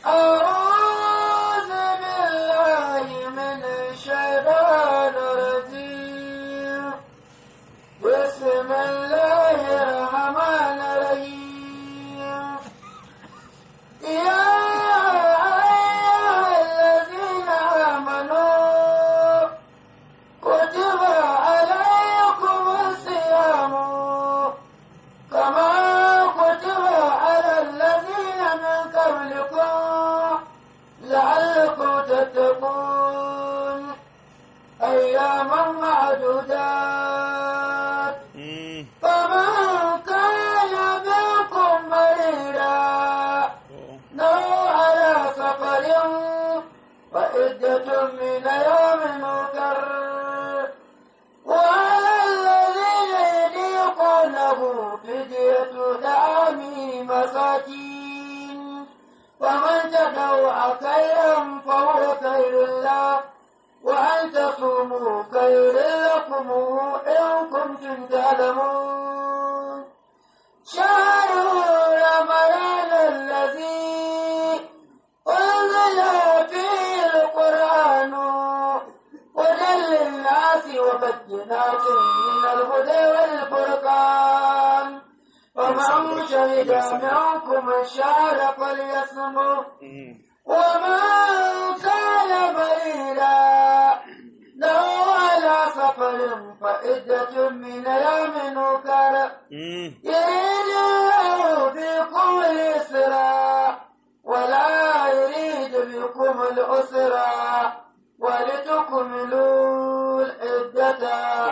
أعوذ بالله من الشيطان الرجيم بسم الله الرحمن الرحيم يا أيها الذين آمنوا كتب عليكم الصيام كما كتب على الذين من قبلكم لعلكم تتقون أياما معدودات فمن كان منكم مريضا أو على سفر فعدة من يوم أخر وعلى الذين يطيقونه فدية طعام مساكين فمن تطوع خيرا فهو خير له وأن تصوموا خير لكم إن كنتم تعلمون شهر رمضان الذي أنزل فيه القرآن هدى للناس وبينات من الهدى والفرقان فمن شهد منكم الشهر فليصمه ومن كان مريضا له على سفر فعدة من يوم أخر يريد الله بكم اليسرى ولا يريد بكم العسرى ولتكملوا العدة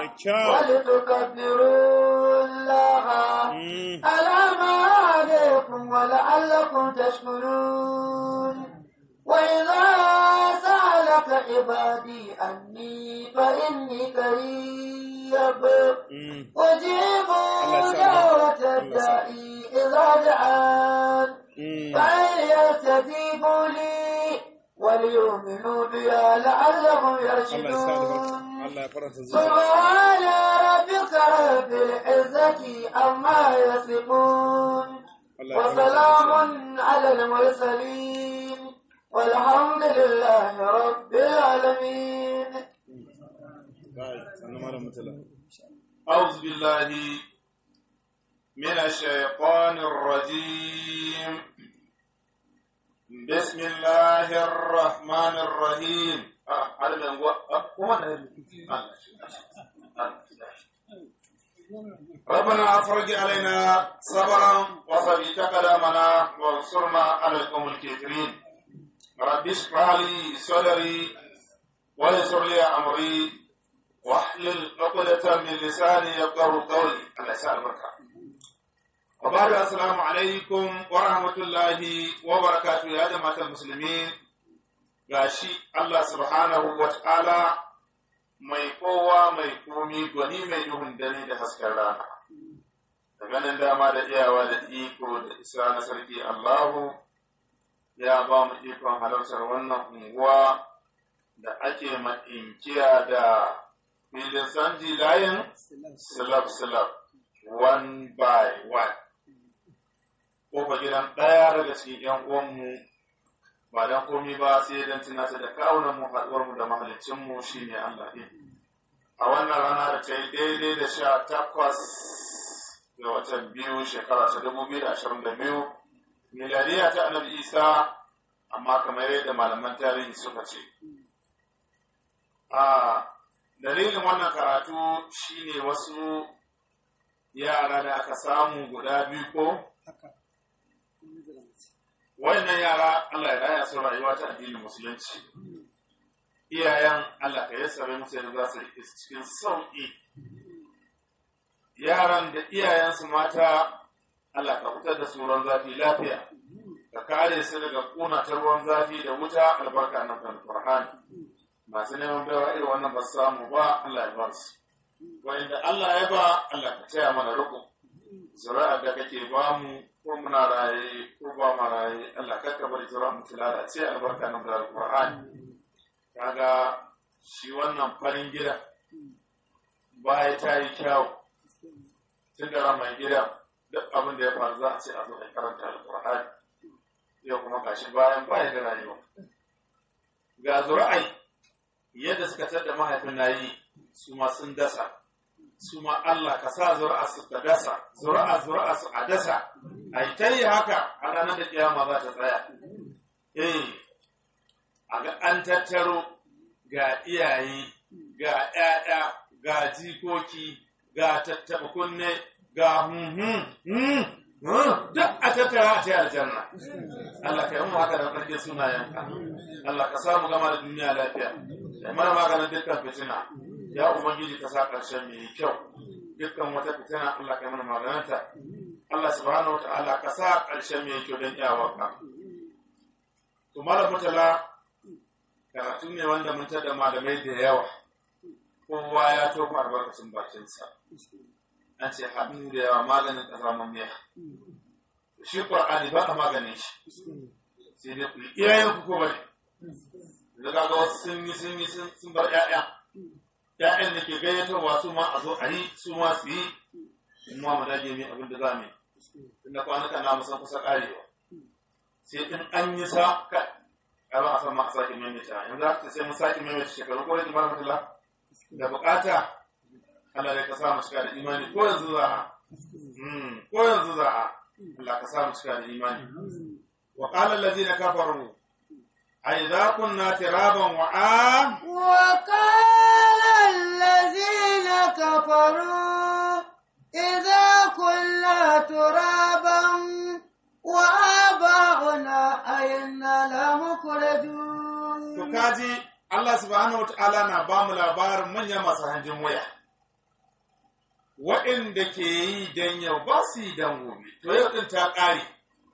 ولتكبروا الله على ما هديكم ولعلكم تشكرون وإذا سألك عبادي عني فإني قريب أجيب دعوة الداعي إذا دعان فليستجيبوا لي وليؤمنوا بي لعلهم يرشدون سبحان ربك رب العزة عما يصفون وسلام على المرسلين والحمد لله رب العالمين أعوذ بالله من الشيطان الرجيم بسم الله الرحمن الرحيم آه، هذا من هو آه، هو هذا. آه. ربنا افرج علينا صبرا وثبت قدامنا وانصرنا على القوم الكافرين رب اشرح لي صدري ويسر لي امري واحلل عقدة من لساني يفقه قولي الله يسأل بركة وبعد السلام عليكم ورحمة الله وبركاته يا جماعة المسلمين gashi Allah subhanahu wa ta'ala mai kowa mai komi gwani mai duhun dare da hasken rana da ganin dama da iyawa da iko da isa na sarki Allahu ya ba mu ikon halartar wannan unguwa da ake inkiya da filin sanji layin silab silab one by one kofa gidan ɗaya daga cikin ‘yan uwanmu ba don komi ba sai don tunata da kawunan mu haɗuwar mu da mahalicin mu shine Allah ɗin. A wannan rana da ta yi daidai da sha takwas ga watan biyu shekara ta dubu biyu da ashirin da biyu miliyariya ta annabi Isa amma kamar yadda malaman tarihi suka ce. A dalilin wannan karatu shine wasu yara da aka samu guda biyu ko wannan yara Allah ya raya su rayuwa ta addinin musulunci iyayen Allah ka yassare musu yadda za su rike su cikin sauƙi yaran da iyayensu mata Allah ka fitar da su ruwan zafi lafiya ka kare su daga ƙuna ta ruwan zafi da wuta albarka na Qur'ani masu neman baiwa irin wannan ba su samu ba Allah ya ba su wanda Allah ya ba Allah ka taya mana riko zuri'ar da kake ba mu ko muna raye ko ba mu raye Allah ka ka bari zuri'ar mu ta lalace albarka na Qur'ani kaga shi wannan farin gida baya ta yi kyau tun da mai gida duk abin da ya faru za a ce a zo a karanta alƙur'ani yau kuma gashi bayan bayan da rayuwa ga zura'ai yadda suka tada mahaifin nayi su ma sun dasa su ma Allah ka sa zura'a su ka dasa zura'a zura'a su a dasa ai ta yi haka a ranar da kiyama za ta tsaya eh a ga an tattaro ga iyaye ga ƴaƴa ga jikoki ga tattaɓa kunne ga hunhun duk a tattara a ce aljanna Allah ka yi mu haka da ƙarfin sunayenka Allah ka samu gama da duniya lafiya da mana maganin dukkan fitina ya ubangiji ka sa ƙarshen mai kyau dukkan wata fitina Allah ka yi mana magananta Allah subhanahu wataala ka sa ƙarshen mai kyau don iyawarka to mala mutala karatu ne wanda mun tada malamai da yawa kowa ya tofa albarkacin bakinsa an ce hannu da yawa maganin ƙasa mamiya shi ƙwar'ani ba a maganin shi sai dai ku yi iyayen ku ko bane da kaga wasu sun yi sun yi sun bar ƴaƴa ƴaƴan da ke gayyatarwa su ma a zo a yi su ma su yi in ma mu dage mai abin da za mu yi tunda kwanukan na musan kusa ƙarewa sai in an yi sa ka a ba a san ma a sake maimaita yanzu haka sai mun sake maimaita shekaru ko da jimar matala da bukata Allah ya ka sa mu cika da imani ko yanzu za a ko yanzu za a Allah ka sa mu cika da imani wa qala allazina kafaru أئذا كنا ترابا وعام وقال الذين كفروا إذا كنا ترابا وآباؤنا أئنا لمخرجون تكاجي الله سبحانه وتعالى na ba mu labarin manyan masu hanjin waya waɗanda ke yi don yau ba su yi don gobe to yau ɗin ta ƙare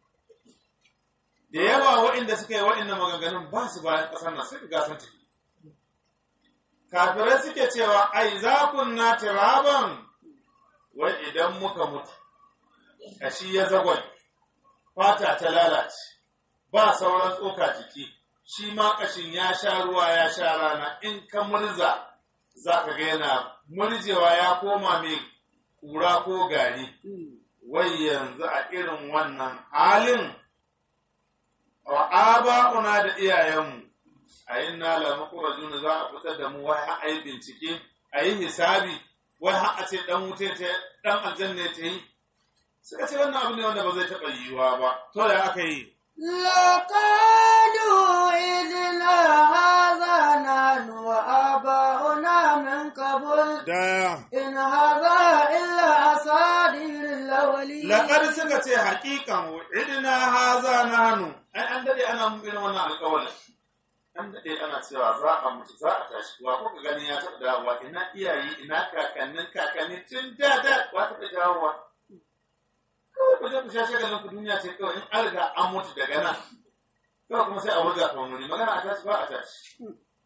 da yawa waɗanda suka yi waɗannan maganganun ba su bayan ƙasar nan suka gasan tafi kafirai suke cewa ai za kunna tiraban wai idan muka mutu kashi ya zagwai fata ta lalace ba sauran tsoka jiki shi ma kashin ya sha ruwa ya sha rana in ka murza za ka ga yana murjewa ya koma mai kura ko gari wai yanzu a irin wannan halin wa aba'una da iyayenmu a yin nala makurajuna za a fitar da mu wai a yi bincike a yi hisabi wai har a ce dan wuce ta dan aljanna ta yi suka ce wannan abu ne wanda ba zai taɓa yiwuwa ba to da aka yi لقالوا إذنا هذا نحن وآباؤنا من قبل da إن هذا إلا أساطير الأولين laƙar suka ce haƙiƙan idina haza na hannu ai an daɗe ana mun irin wannan alƙawalin an daɗe ana cewa za a mutu za a tashi wa kuka gani ya taɓa dawowa ina iyaye ina kakannin kakanni tun da da wa taɓa dawowa kawai ku je ku sha shagalin ku duniya ce kawai in an riga an mutu daga nan kawai kuma sai a wurga ta wani magana a tashi ba a tashi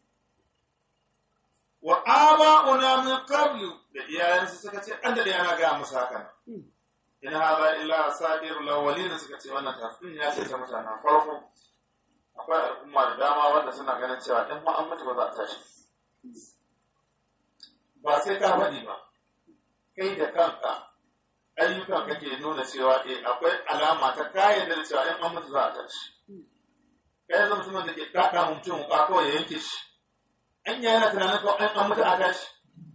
wa aba'una min qablu da iyayensu suka ce an daɗe ana gaya musu haka in hada illa asadir lawalin suka ce wannan tafsirin ya ce ta mutanen farko akwai al'umma da dama wanda suna ganin cewa in ma an mutu ba za a tashi ba sai ka faɗi ba kai da kanka ayyukan kake nuna cewa eh akwai alama ta kayan da cewa in an mutu za a tashi kai zama mutumin da ke kaka mutum ba kawai ya yanke shi an yi yana tunanin kawai an mutu a tashi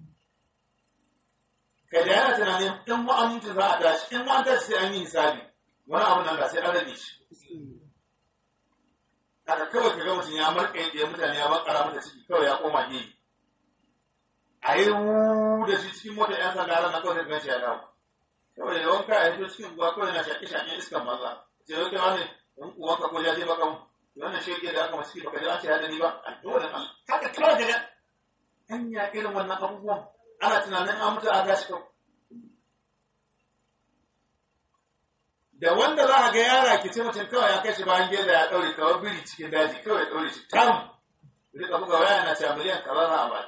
kai da yana tunanin in ma an mutu za a tashi in ma an tashi sai an yi hisabi wani abu nan da sai an rage shi haka kawai ka ga mutum ya marƙa ya mutane ya makara mata ciki kawai ya koma gefe a yi wu da shi cikin mota yan sanda ran na kawai sai ya dawo kawai da wanka a yi cikin ruwa kawai na shaƙi shaƙi iskan maza ce yau kai wani in uwanka ko ya je baka mu wannan shi da aka masu ciki baka ji an ce ya dani ba a dole Allah haka kawai daga an ya irin wannan abubuwan ana tunanin an mutu a tashi kawai da wanda za a ga yara ki ce mutum kawai ya kai shi bayan geza ya ɗaure kawai biri cikin daji kawai ya ɗaure shi tam rika buga waya na cewa miliyan kaza za a ba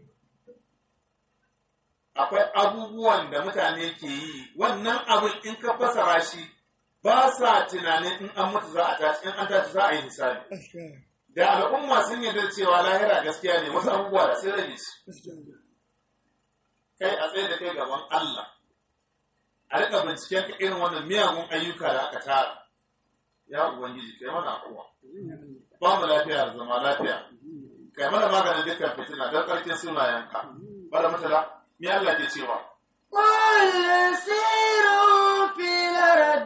akwai abubuwan da mutane ke yi wannan abin in ka fasara shi ba sa tunanin in an mutu za a tashi in an tashi za a yi hisabi da al'umma sun yarda cewa lahira gaskiya ne wasu abubuwa da sai rage su kai a tsaye da kai gaban Allah a rika binciken ka irin wannan miyagun ayyuka da aka tara ya ubangiji kai mana kowa ba mu lafiya da zama lafiya kai mana maganin dukkan fitina don ƙarfin sunayenka bada mutala me Allah ke cewa قل سيروا في الأرض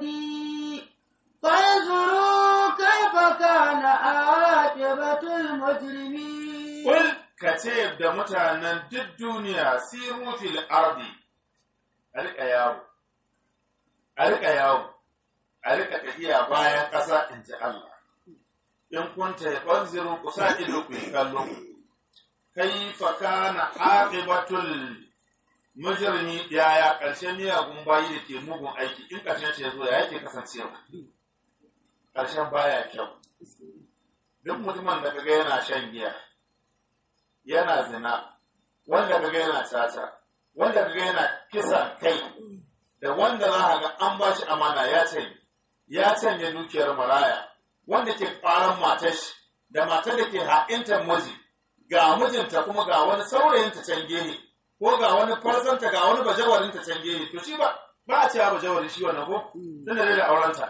فانظروا كيف كان عاقبة المجرمين Kul ka ce da mutanen duk duniya siru fil ardi a riƙa yawo a riƙa yawo a riƙa tafiya bayan ƙasa in ji Allah in kun ta fanziru ku sa ido ku yi kallo kaifa kana aqibatul mujrimi yaya ƙarshen miyagun bayi da ke mugun aiki in ƙarshen ce zo ya yake kasancewa ƙarshen baya kyau duk mutumin da kaga yana shan giya yana zina wanda kaga yana tata wanda kaga yana kisan kai da wanda za ka ga an ba shi amana ya canye ya canye dukiyar maraya wanda ke ƙwaron matar shi da matar da ke haƙintar miji ga mijinta kuma ga wani saurayinta can gehe ko ga wani farzanta ga wani bajawarinta can gehe to shi ba ba a cewa bajawarin shi wannan ko tunda dai da aurenta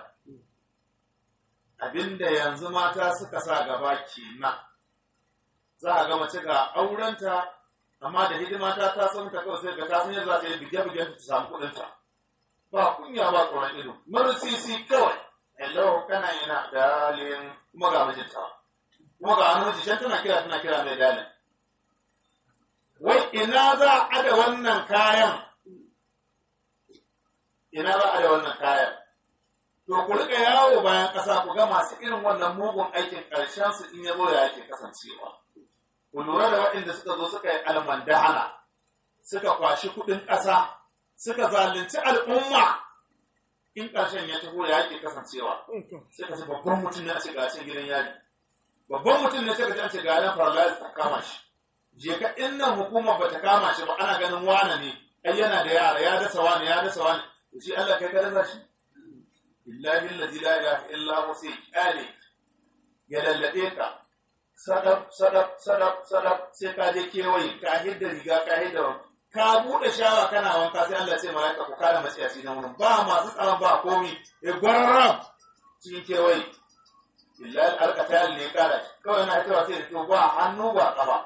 abinda yanzu mata suka sa gaba kenan za a ga mace ga aurenta amma da hidima ta ta san ta kawai sai ga ta san yadda za ta yi bige-bige ta samu kuɗinta ba kunya ba tsoron ido marusisi kawai hello kana yana dalin kuma ga mijinta kuma ga wani mijin tana kira tana kira mai dalin wai ina za a da wannan kayan ina za a da wannan kayan to ku rika yawo bayan ƙasa ku ga masu irin wannan mugun aikin ƙarshen su in ya zo ya yake kasancewa ku lura da waɗanda suka zo suka yi almandahana suka kwashi kuɗin ƙasa suka zalunci al'umma in ƙarshen ya taho ya yake kasancewa sai ka ce babban mutum ne a ce ga cin gidan yari babban mutum ne sai ka ce an ce ga yan paralyze ta kama shi je ka in nan hukumar bata kama shi ba ana ganin wane ne ai yana da yara ya dasa wani ya dasa wani to shi Allah kai ka dasa shi billahi allazi la ilaha illa hu sai kyale ya lallabe ka sadab sadab sadab sadab sai ka je kewaye ka hidda riga ka hidda ka bude shawa kana wanka sai Allah ce malaika ku kare matsiyaci na wurin ba masu tsaron ba komi e gwararam cikin kewaye billahi alqatal ne kara kawai na hitowa sai da to ba hannu ba kafa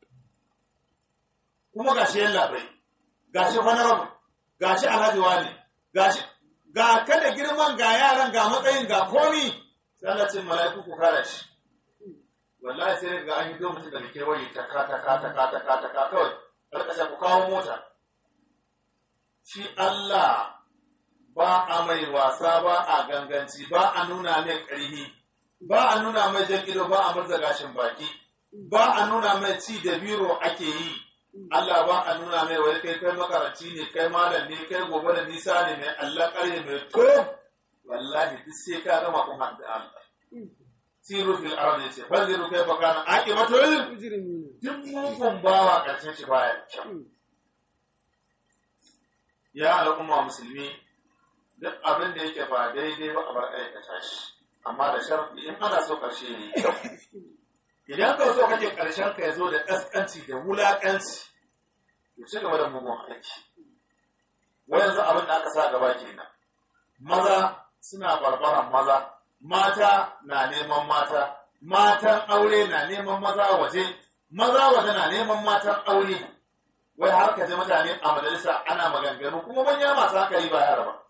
kuma gashi yalla bai gashi honorable gashi alhaji wani gashi ga kada girman ga yaran ga matsayin ga komi sai Allah ce mala'iku ku kare shi wallahi sai ga an yi do mutum da kewaye ta ka ta ka ta ka ta ka ta ka kawai karkashin ku kawo mota shi Allah ba a mai wasa ba a ganganci ba a nuna mai ƙarhi ba a nuna mai jan ido ba a murza gashin baki ba a nuna mai ci da biro ake yi Allah ba a nuna mai wai kai kai makaranci ne kai malam ne kai gobe da nisa ne mai Allah ƙarhe mai to wallahi duk sai ka gama kun haɗu da Allah siru fil ardi ce fanziru kai bakana aqibatul duk mugun bawa ƙarshen shi baya kyau ya al'umma musulmi duk abin da yake ba daidai ba a bar aikata shi amma da sharfi in ana so ƙarshe ne idan ka so kake ƙarshen ka ya zo da ƙasƙanci da wulaƙanci to ci gaba da mugun aiki wa yanzu abin da aka sa gaba kenan maza suna barbaran maza mata na neman mata matan aure na neman maza waje maza waje na neman matan aure wai har ka ji mutane a majalisa ana maganganu kuma manya masu hankali ba yara ba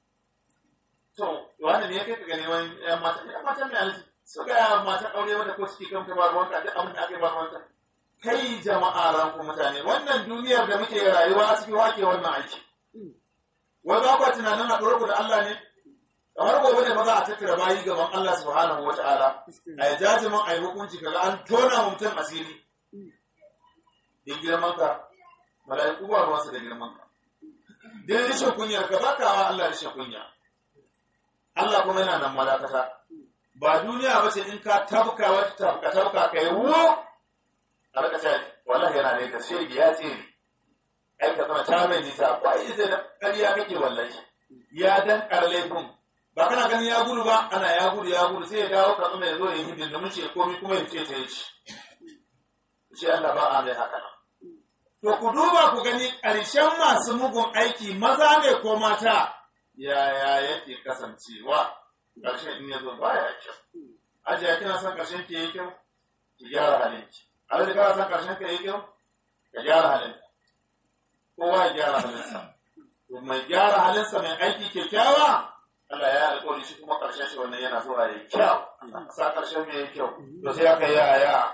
to wanda ne ya kai ka ga neman yan mata yan matan ne alisi su ga yaran matan aure wanda ko suke kamta ba ruwanka duk abin da aka yi ba ruwanka kai jama'a ranku mutane wannan duniyar da muke rayuwa a cikin wake wannan aiki wai ba kwa tunanin haɗuwar ku da Allah ne kamar gobe ne ba za a tattara bayi gaban Allah subhanahu wa ta'ala a yi jajimin a yi hukunci kaga an tona wa mutum asiri in girman ka mala'iku ba ruwansa da girman ka din rishin kunyar ka ba kawa Allah rishin kunya Allah kuma yana nan malakata ba duniya ba ce in ka tabka wata tabka tabka ka yi wo a raka ce wallahi yana ne ka shirgi ya tsere ai ka zama ta mai nisa ba yi zai da ƙarya kake wallahi ya dan laifin ba kana ganin ya gudu ba ana ya gudu ya gudu sai ya dawo ka zama ya zo ya yi hidin da mace komi kuma ya ce ta yi shi shi Allah ba a mai haka nan to ku duba ku gani ƙarshen masu mugun aiki maza ne ko mata yaya yake kasancewa ƙarshen in ya zo baya kyau ajiya kina son ƙarshen ki yi kyau ki gyara halin ki alhaji kana son ƙarshen ka yi kyau ka gyara halin kowa ya gyara halinsa to mai gyara halinsa mai aiki kyakkyawa Allah ya alƙawari shi kuma ƙarshen shi wannan yana zuwa ya kyau sa ƙarshen mai yi kyau to sai aka yi ya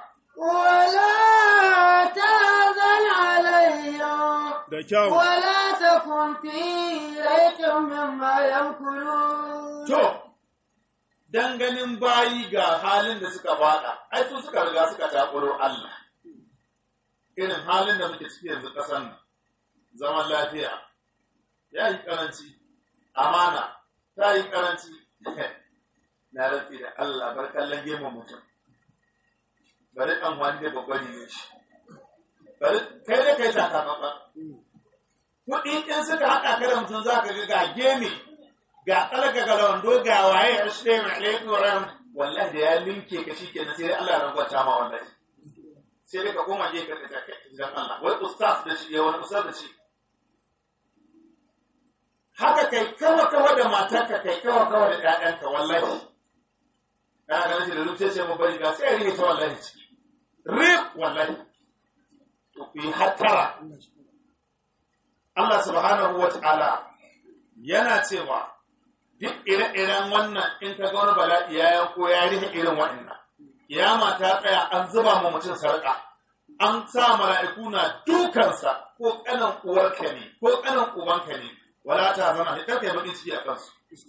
ولا تحزن عليهم da kyau ولا تكن في ريب مما يمكرون To, dan ganin bayi ga halin da suka faɗa, ai su suka riga suka takuro Allah. Irin halin da muke ciki yanzu ƙasar nan, zaman lafiya, ya yi ƙaranci, amana, ta yi ƙaranci, na rafi da Allah bar kallon gemun mutum. Bari ɗan wani da babban ne shi. Bari kai da kai takamaɓa. Kuɗi in suka haɗa ka da mutum za ka ga ga gemi ga kalaka ga wando ga waye assalamu alaikum wa rahmat wallahi da ya linke ka shi kenan sai dai Allah ya rangwata ma wallahi sai dai ka koma je ka ka idan Allah wai ustaz da shi wani ustaz da shi haka kai kawa kawa da matarka kai kawa kawa da ƴaƴanka wallahi kana ganin shi da luce sai mu bari ga sai rike ta wallahi ciki rip wallahi to ku yi hattara Allah subhanahu wa ta'ala yana cewa duk ire-iren wannan in ka ga wani bala'i ya yanko ya rufe irin waɗannan kiyama ta tsaya an zuba ma mutum sarƙa an sa mala'iku na dukansa ko ƙanan uwarka ne ko ƙanan ubanka ne wala ta zama ne karka yi baƙin ciki a kansu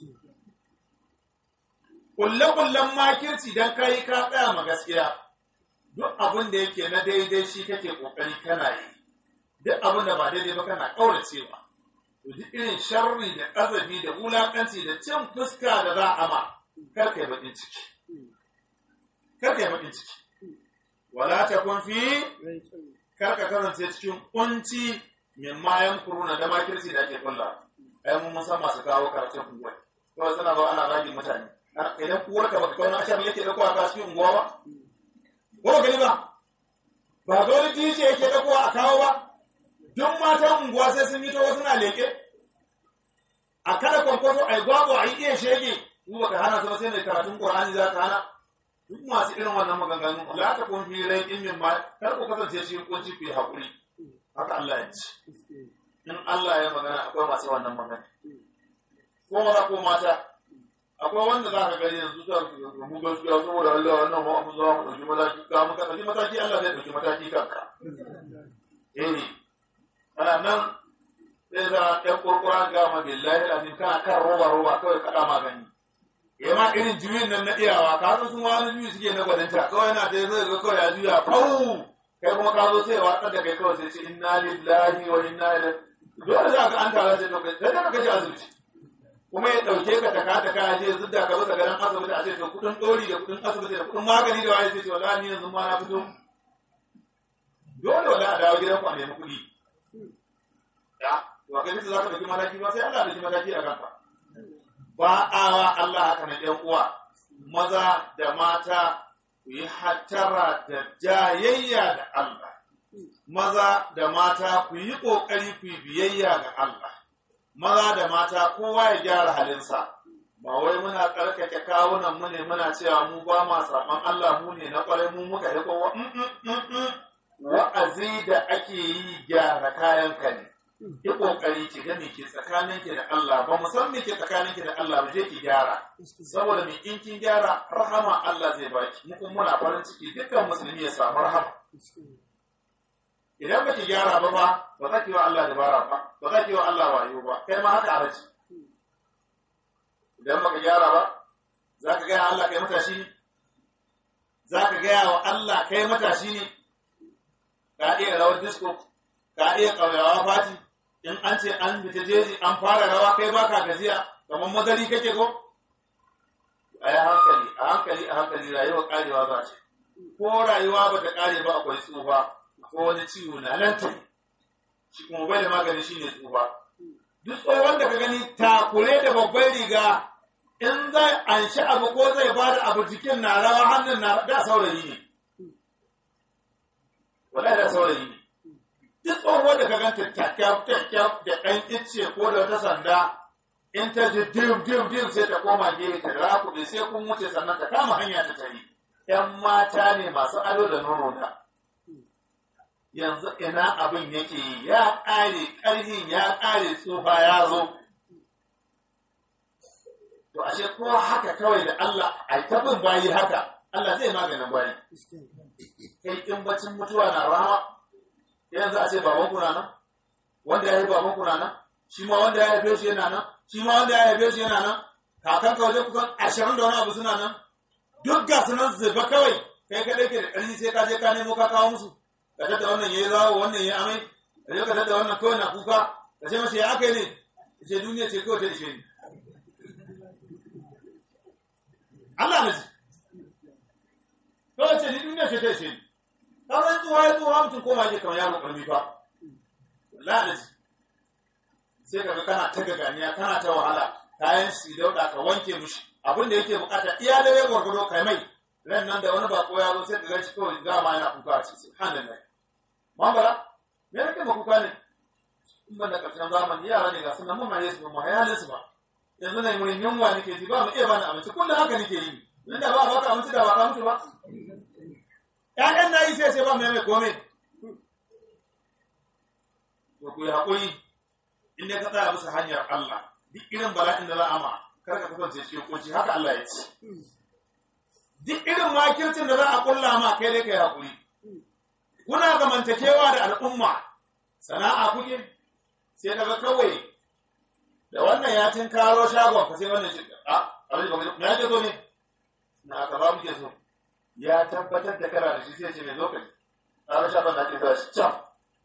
kulle-kullen makirci don kayi ka tsaya ma gaskiya duk abin da yake na daidai shi kake ƙoƙari kana yi duk abin da ba daidai ba kana ƙauracewa to duk irin sharri da ƙazafi da wulaƙanci da cin fuska da za a ma kar kai baƙin ciki kar kai baƙin ciki wala ta kun fi kar ka kasance cikin kunci min mayan kuruna da makirci da ake kulla ai mun san masu kawo karatun unguwa kawai suna ba ana ragin mutane idan kuwar ka baka kawo ashar yake dauko a cikin unguwa ba ko gani ba ba dole DJ yake dauko a kawo ba duk matan unguwa sai sun fito wasu na leke a kada kwankwaso a yi gwagwa a yi iya shege mu baka hana su ba sai mai karatun qur'ani za ka hana duk masu irin wannan maganganu la ta kun fi rai in min ma kar ku kasance shi kunci ku yi hakuri haka Allah ya ce in Allah ya magana akwai masu wannan magana ko maza ko mata akwai wanda za ka gani yanzu za ka mu gaskiya saboda Allah wannan ma abu za mu ɗauki mataki ka muka ɗauki mataki Allah zai ɗauki mataki kanka eh ana nan sai za ɗan kurkura ga ma billahi lazim kana kan roba roba kawai kaɗa magani ya ma irin juyin nan na iyawa ka san sun wani juyi suke na gwaninta kawai yana ta zai ga kawai ya juya fau kai kuma ka zo sai watsar da kai kawai sai ce inna lillahi wa inna ilaihi dole za ka an tara sai to kai sai ka kaje asibiti kuma ya dauke ka taka taka ya je zudda ka bisa garin asibiti a ce to kudin dori da kudin asibiti da kudin magani da waye sai ce wallahi ni yanzu ma na fito dole wallahi a dawo gidan ku a nemi kuɗi ya to kai za ka dauki mataki ba sai Allah ya dauki mataki a kanka ba a wa Allah haka na ɗan uwa maza da mata ku yi hattara da jayayya da Allah maza da mata ku yi ƙoƙari ku yi biyayya ga Allah maza da mata kowa ya gyara halinsa ba wai muna tsarkake kawunan mu ne muna cewa mu ba ma saɓan Allah mu ne na ƙwarai mu muka yi kowa wa'azi da ake yi gyara kayan ka ne yi kokari ki ga me ke tsakanin ki da Allah ba mu san me ke tsakanin ki da Allah ba je ki gyara saboda me in kin gyara rahama Allah zai baki mu kuma muna farin ciki dukkan musulmi ya samu rahama idan ba ki gyara ba ba ba za ki wa Allah dabara ba ba za ki wa Allah wayo ba kai ma haka araji idan ba ka gyara ba za ka gaya Allah kai matashi ne za ka gaya wa Allah kai matashi ne ka iya rawar disco ka iya ƙauyawa fati in an ce an fita jeji an fara rawa kai baka gajiya kamar madari kake ko a yi hankali a hankali a hankali rayuwa karewa za ce ko rayuwa ba ta kare ba akwai tsufa ko wani ciwo na nan ta shi kuma bai da magani shine tsufa duk tsohon da ka gani takure da babbar riga in zai anshi abu ko zai ba da abu jikin na rawa hannun na da saurayi ne wallahi da saurayi ne duk tsohuwar da ka ganta kyakkyaf kyakkyaf da ɗan icce ko da wata sanda in ta ji dim dim dim sai ta koma gefe ta rakuɗe sai kun wuce sannan ta kama hanya ta tari ‘yan mata ne masu ado da nono da yanzu ina abin yake yi ya ƙare ƙarhin ya ƙare tsufa ya zo to ashe ko haka kawai da Allah a ta bin bayi haka Allah zai maganin bayi kai in bacin mutuwa na rama yanzu a ce baban kuna nan wanda ya yi baban kuna nan shi ma wanda ya haife shi yana nan shi ma wanda ya haife shi yana nan kakan ka waje kusan ashirin da wani abu suna nan duk ga su nan zuba kawai kai kadai ke da ƙarfi sai ka je ka nemo ka kawo musu ka tada wannan yayi zawo wannan yayi amai ka je ka tada wannan kawai na kuka ka ce masa ya aka ne ya ce duniya ce kawai ta ishe ni Allah na ji kawai ce ni duniya ce ta ishe ni ka san tsuwa ya tsuwa mutum koma yake kamar yaro ƙarfi fa wallahi na ji sai kaga kana ta gaganiya kana ta wahala kayan shi dauda ka wanke mishi abin da yake bukata iya da ya gwargwado kai mai ran nan da wani bako ya zo sai ka ganshi kawai ga ma yana kuka a ce subhanallah mambara me yake ma kuka ne in ban da karshen zamani yara ne ga sun nan mun mai su mu hayalin su ba yanzu ne mun yunwa nake ji ba mu iya bani abinci kullum haka nake yi nan da ba baka abinci da ba ka mutu ba ƴaƴan na yi sai sai ba mai mai komai to ku yi haƙuri in dai ka tsaya bisa hanyar Allah duk irin bala'in da za a ma kar ka kasance cikin kunci haka Allah ya ce duk irin makircin da za a kulla ma kai dai kai hakuri kuna zamantakewa da al'umma sana'a kuke sai daga kawai da wannan ya tin karo shagon ka sai wannan shi a abin da me yake so ne na ka ba muke so ya tabbatar da kana da shi sai ce mai zo kai karo shagon da ake zuwa shi can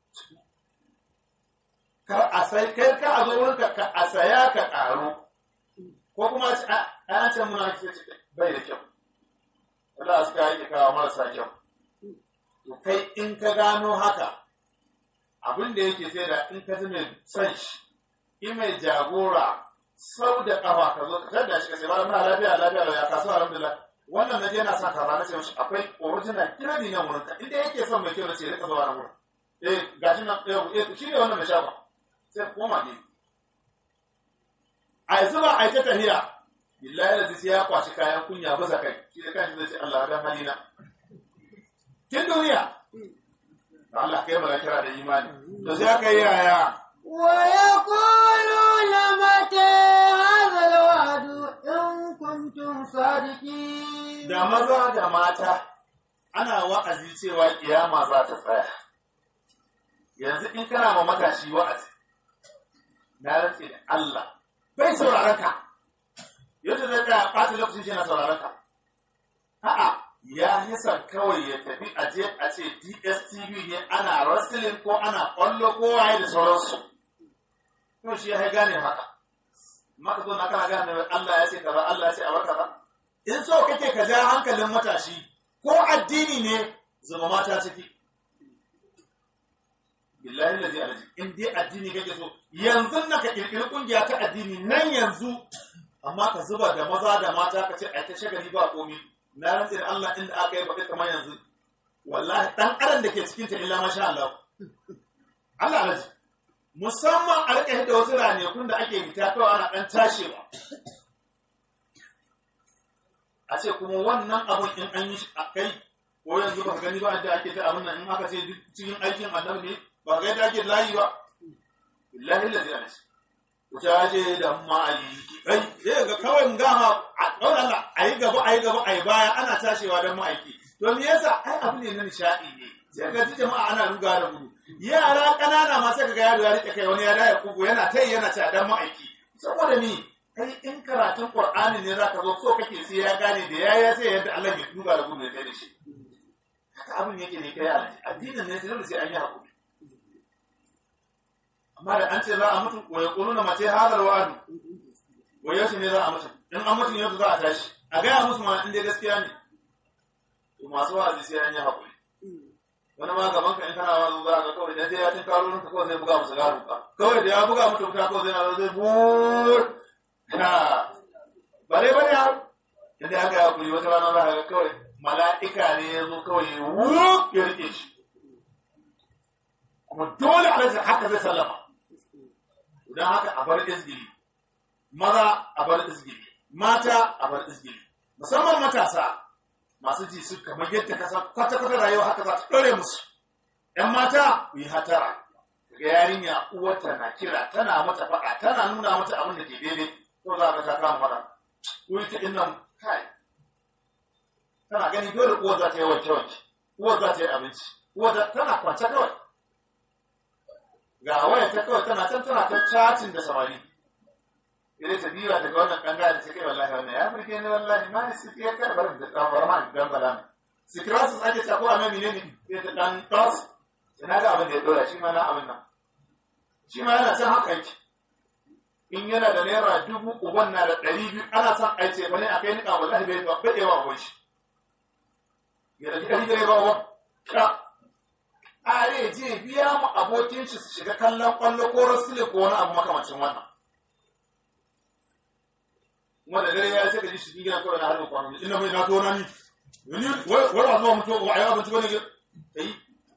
kar a sai kai ka a zo wurin ka a saya ka karo ko kuma ana ce muna ce bai da kyau wanda suka yi kawo marasa kyau to kai in ka gano haka abin da yake sai da in ka zama son shi in mai jagora sau da kafa ka zo ka tada shi ka sai ba muna lafiya lafiya da ya kasu alhamdulillah wannan naje yana sa kaza na ce mishi akwai original kirani nan wurin ka inda yake son mai kyau na ce rika zuwa nan wurin eh gashi nan eh shi ne wannan mai shafa sai koma ne a yanzu ba a yi ta tahiya billahi da sai ya kwashi kayan kunya bisa kai shi da kanshi zai ce Allah dan halina kin duniya Allah kai mana kira da imani to sai aka yi yaya ويقولون متى هذا الوعد إن كنتم صادقين da maza da mata ana wa'azi cewa kiyama za ta tsaya yanzu in kana ma matashi wa'azi na rantse da Allah bai sauraron ka yadda zai tsaya ɓata lokacin shi na sauraron ka a'a ya yasa kawai ya tafi a je a ce DSTV ne ana wrestling ko ana ƙwallo ko waye da sauransu to shi ya gane haka maka zo na kana gane Allah ya ce kaza Allah ya ce a baka ba in so kake ka ja hankalin matashi ko addini ne zama mata ciki billahi lazi alaji in dai addini kake so yanzu na ka kirkiri kungiya ta addini nan yanzu amma ka zuba da maza da mata ka ce ai ta shagali ba komi na rantsi da Allah inda aka yi baka kamar yanzu wallahi dan adam da ke cikin ta illa masha Allah Allah alaji musamman a rike da wasu ranakun da ake fita kawai ana dan tashewa a ce kuma wannan abun in an yi shi a kai ko yanzu baka gani ba da ake ta abin nan in aka ce cikin aikin annabi ne ba ga yadda ake layi ba billahi lazi alaji wuta ce da ma'aiki kai zai ga kawai mun gama a ɗaura Allah a yi gaba a yi gaba a yi baya ana tashewa don ma'aiki to me yasa ai abu ne na nishaɗi ne sai ka ji jama'a ana ruga da gudu yara ƙanana ma sai ka ga yaro ya rike kai wani ya daya kugu yana ta yana ta dan ma'aiki saboda ni kai in karatun qur'ani ne zaka zo so kake sai ya gane da yaya sai yadda Allah ya ruga da gudu ya kai da shi haka abin yake ne kai addinin ne sai sai an yi hakuri amma da an ce za a mutu wa yaquluna mace hadal wa'adu wa yaushe ne za a mutu in an mutu yau za a tashi a gaya musu ma in dai gaskiya ne to masu wa'azi sai an yi hakuri wani ma gaban ka in kana wazo za ka kawai dan sai ya tin karo ka kawai zai buga musu garu ka kawai da ya buga mutu ka kawai zai na zai bur ha bare bare ya inda aka yi hakuri wata rana za ka ga kawai mala'ika ne ya zo kawai wuk ya rike shi kuma dole alhaji haka zai sallama don haka a bar izgili maza a bar izgili mata a bar izgili musamman matasa masu ji su kamar yadda ka san kwata-kwata rayuwa haka za ta ɗore musu ‘yan mata ku yi hatara ga yarinya uwarta na kira tana mata faɗa tana nuna mata abin da ke daidai ko za ka ta kama faɗa ko ita ɗin nan kai tana gani dole uwar za ta yi wanke wanke uwar za ta yi abinci uwar za tana kwance kawai ga waya ta kawai tana can tana ta chatting da samari idan ta biya daga wannan kanga da take wallahi wannan ya burge ni wallahi ma ni siki ya kai barin da dan barma dan bala sikirasu ake ta ko a mai menene ya ta dan tas ina ga abin da ya dora shi ma na abin nan shi ma yana can haka yake in yana da naira dubu uban na da ɗari biyu ana son aice bane a kai niƙa wallahi bai ba bai yawa uban shi ya da ɗari bai ba wa ka are je biya mu abokin shi su shiga kallon kwallo ko rasule ko wani abu makamancin wannan kuma da dare ya sai ka ji shi gina kawai na harbin kwano ina mai na tona ni wani wai wai zuwa mutu wa ayi abinci bane ke kai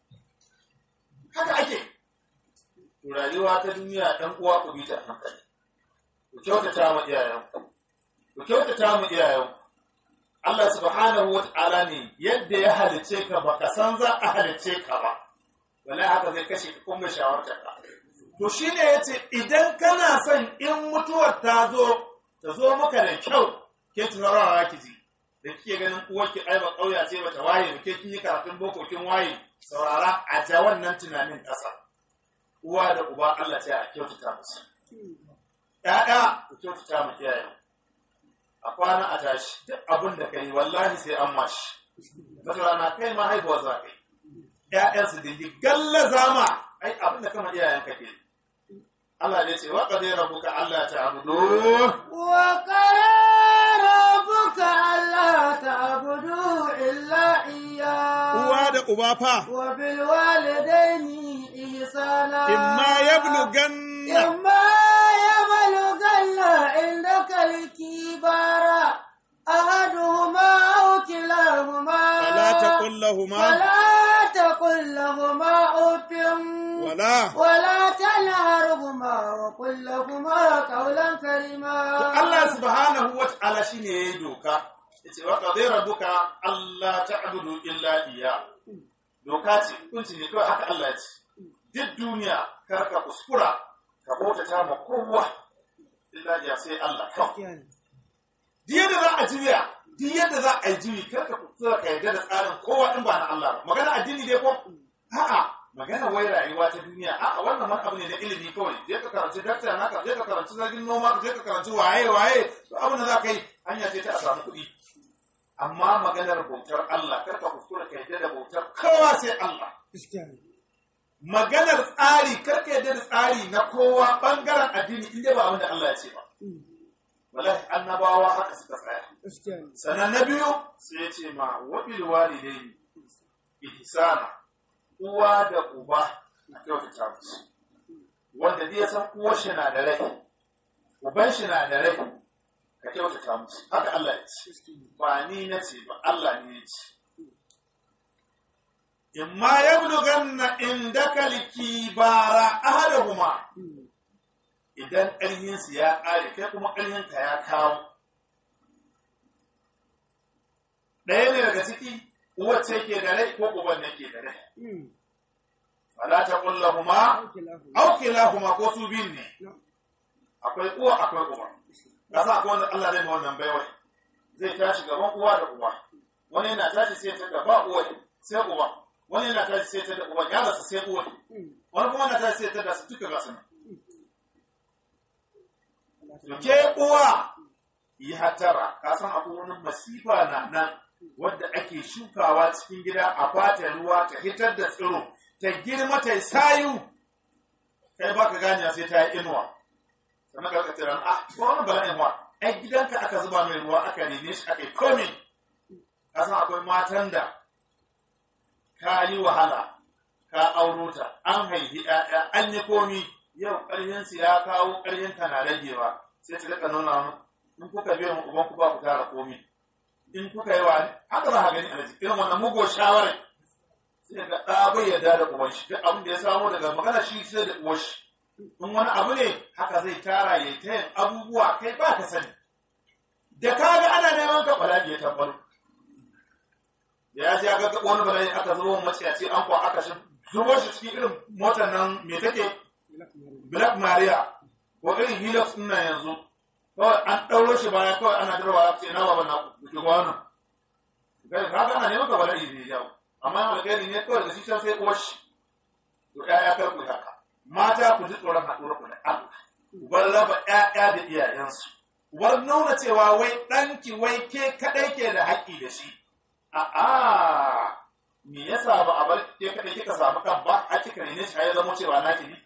haka ake to rayuwa ta duniya dan uwa ku bi ta hankali ku kyautata ma iyayen ku kyautata ma iyayen Allah subhanahu wa ta'ala ne yadda ya halice ka baka san za a halice ka ba wallahi haka zai kashe ka kuma shawartar ka to shine yace idan kana son in mutuwar ta zo ta zo maka da kyau ke tunarawa ki ji da kike ganin uwarki ai ba kauya ce bata waye ba ke kin yi karatun boko kin waye saurara a ja wannan tunanin ƙasa uwa da uba Allah ce a kyautata musu ƴaƴa ku kyautata mu iyaye a kwana a tashi duk abin da kai wallahi sai an mashi wata rana kai ma haihuwa za ka yi ƴaƴansu da yi gallaza ma ai abin da kama iyayen ka ke Allah ne ce wa qadai rabbuka alla ta'budu wa qara rabbuka alla ta'budu illa iyyah uwa da uba fa wa bil walidaini ihsana imma yablughanna imma yablughanna indaka al-kibara ahaduhuma aw kilahuma fala taqul lahumā فلا تقل لهما أف wala ولا تنهرهما وقل لهما قولا كريما Allah subhanahu wa ta'ala shine yayi doka yace wa qadai rabbuka alla ta'budu illa iya doka ce kunci ne kawai haka Allah ya ce duk duniya kar ka kuskura ka bautata ma kowa illa iya sai Allah kawai duk yadda za a juya duk yadda za a yi juyi kar ka kuskura ka yarda da tsarin kowa in ba na Allah ba magana addini dai ko a'a magana wai rayuwa ta duniya a'a wannan wani abu ne na ilimi kawai je ka karanci dakta na ka je ka karanci zargin noma ka je ka karanci waye waye to abin da za ka yi hanya ce ta a samu kuɗi amma maganar bautar Allah kar ka kuskura ka yarda da bautar kowa sai Allah maganar tsari kar ka yarda da tsari na kowa bangaren addini inda ba abin da Allah ya ce ba wallahi annabawa haka suka tsaya sannan na biyu sai ya ce ma wabil walidaini ihsana uwa da uba na kyautata musu wanda zai san uwar shi na da rai uban shi na da rai ka kyautata musu haka Allah ya ce ba ni na ce ba Allah ne ya ce imma yablughanna indaka likibara ahaduhuma idan ƙarhinsu ya ƙare kai kuma ƙarhinka ya kawo ɗaya ne daga ciki uwacce ke da rai ko uban ne ke da rai fala ta kullahuma aw kilahuma ko su biyun ne akwai uwa akwai uba kasa akwai wanda Allah zai ma wannan baiwai zai tashi gaban uwa da uba wani yana tashi sai ta da ba uwa sai uba wani yana tashi sai ta da uba ya rasa sai uwa wani kuma yana tashi sai ta da su duka gasu nan to ke uwa yi hatara ka san akwai wani masifa na nan wadda ake shukawa cikin gida a bata ruwa ta hitar da tsiro ta girma ta sayu kai baka gane sai ta yi inuwa sannan ka rika tiran ah ko wani bala'in wa ai gidanka aka zuba mai ruwa aka rene shi aka yi komi ka san akwai matan da ka yi wahala ka auro ta an haifi ƴaƴa an yi komi yau ƙarfinsu ya kawo ƙarfin ka na ragewa sai ta rika nuna mu in kuka biya mu uban ku ba ku tara komi in kuka yi wa haka za a gani a jiki irin wannan mugo shawarar sai ga ɗa bai yarda da uban shi duk abin da ya samo daga magana shi sai da uwar shi in wani abu ne haka zai tara ya ta yin abubuwa kai ba ka sani da ka ga ana neman ka bala'i ya tabbalo da ya ji ya ga wani bala'i aka zubo maciyaci an kuwa aka shi zubo shi cikin irin motar nan me take black maria ko irin hilux din nan yanzu kawai an ɗauro shi baya kawai ana jirwa ya ce na baban na kuke wannan kai ka ga ana neman ka bala'i ne ya amma alkhairi ne kawai da shi can sai uwar shi to ƴaƴa kar ku haka mata ku ji tsoron haɗuwar ku da Allah ku bar raba ƴaƴa da iyayensu ku bar nuna cewa wai ɗanki wai ke kaɗai ke da haƙƙi da shi a'a me yasa ba a bar ke kaɗai kika samu kan ba a kika ne shi ya zama cewa naki ne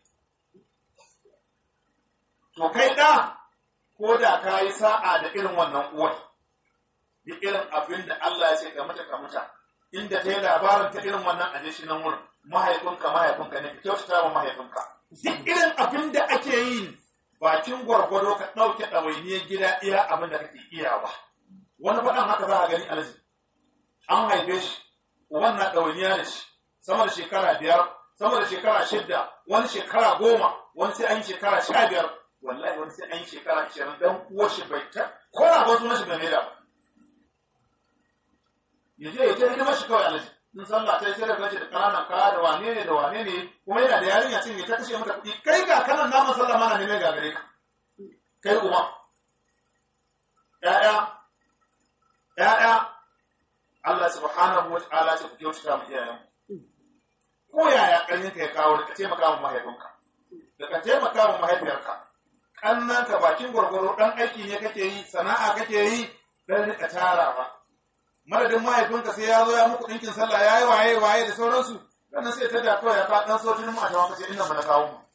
to kai ɗa ko da ka yi sa'a da irin wannan uwar da irin abin da Allah ya ce ka mata ka mata inda ta yi labarin ta irin wannan aje shi nan wurin mahaifinka mahaifinka ne ka kyautata wa mahaifinka duk irin abin da ake yi bakin gwargwado ka ɗauke ɗawainiyar gida iya abin da kake iya ba wani faɗan haka za a gani alaji an haife shi uban na ɗawainiya da shi sama da shekara biyar sama da shekara shidda wani shekara goma wani sai an yi shekara sha biyar wallahi wani sai an yi shekara ashirin dan uwar shi bai ta ko na ba sunan shi bai mai da ba ya je ya ta hidimar shi kawai alaji in sallah ta yi sai da gaji da ƙananan kaya da wane ne da wane ne kuma yana da yarinya cin ya ta kashe mata kuɗi kai ga kanan naman sallah mana ne mai gagare ka kai uba ƴaƴa ƴaƴa Allah subhanahu wa ta'ala ce ku kyautata mu iyayen ko yaya ƙarfin ka ya kawo da ka taimaka wa mahaifinka da ka taimaka wa mahaifiyarka ƙannan ka bakin gwargwaro ɗan aiki ne kake yi sana'a kake yi dan rika tarawa madadin mahaifinka sai ya zo ya muku ɗinkin sallah ya yi waye waye da sauransu sannan sai ta da kawai ya ka ɗan sautin mu a tawa kace inda mu na kawo mu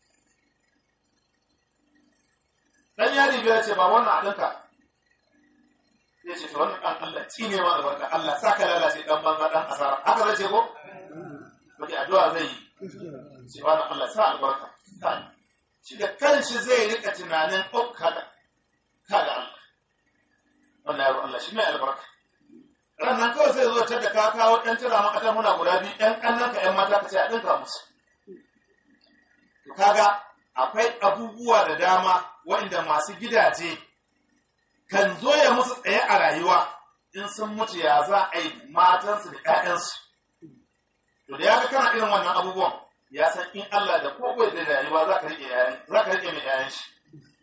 dan yari biyar ce ba wannan a ɗinka zai ce to wannan ɗan Allah ci ne ma albarka Allah saka lalace ɗan banza ɗan asara haka zai ce ko Wata addu'a zai yi ce wannan Allah sa albarka shi da kanshi zai rika tunanin oh kaga kaga Allah wannan yaro Allah shi mai albarka rannan kawai sai zo ta da ka kawo ɗan tura maka ta muna guda biyu ɗan ƙannan ka ƴan mata ka ce a ɗinka musu to kaga akwai abubuwa da dama waɗanda masu gidaje kan zo ya musu tsaye a rayuwa in sun mutu ya za a yi matansu da ƴaƴansu to da ya ga kana irin wannan abubuwan ya san in Allah da kowai da rayuwa za ka riƙe ƴaƴan za ka riƙe mai ƴaƴan shi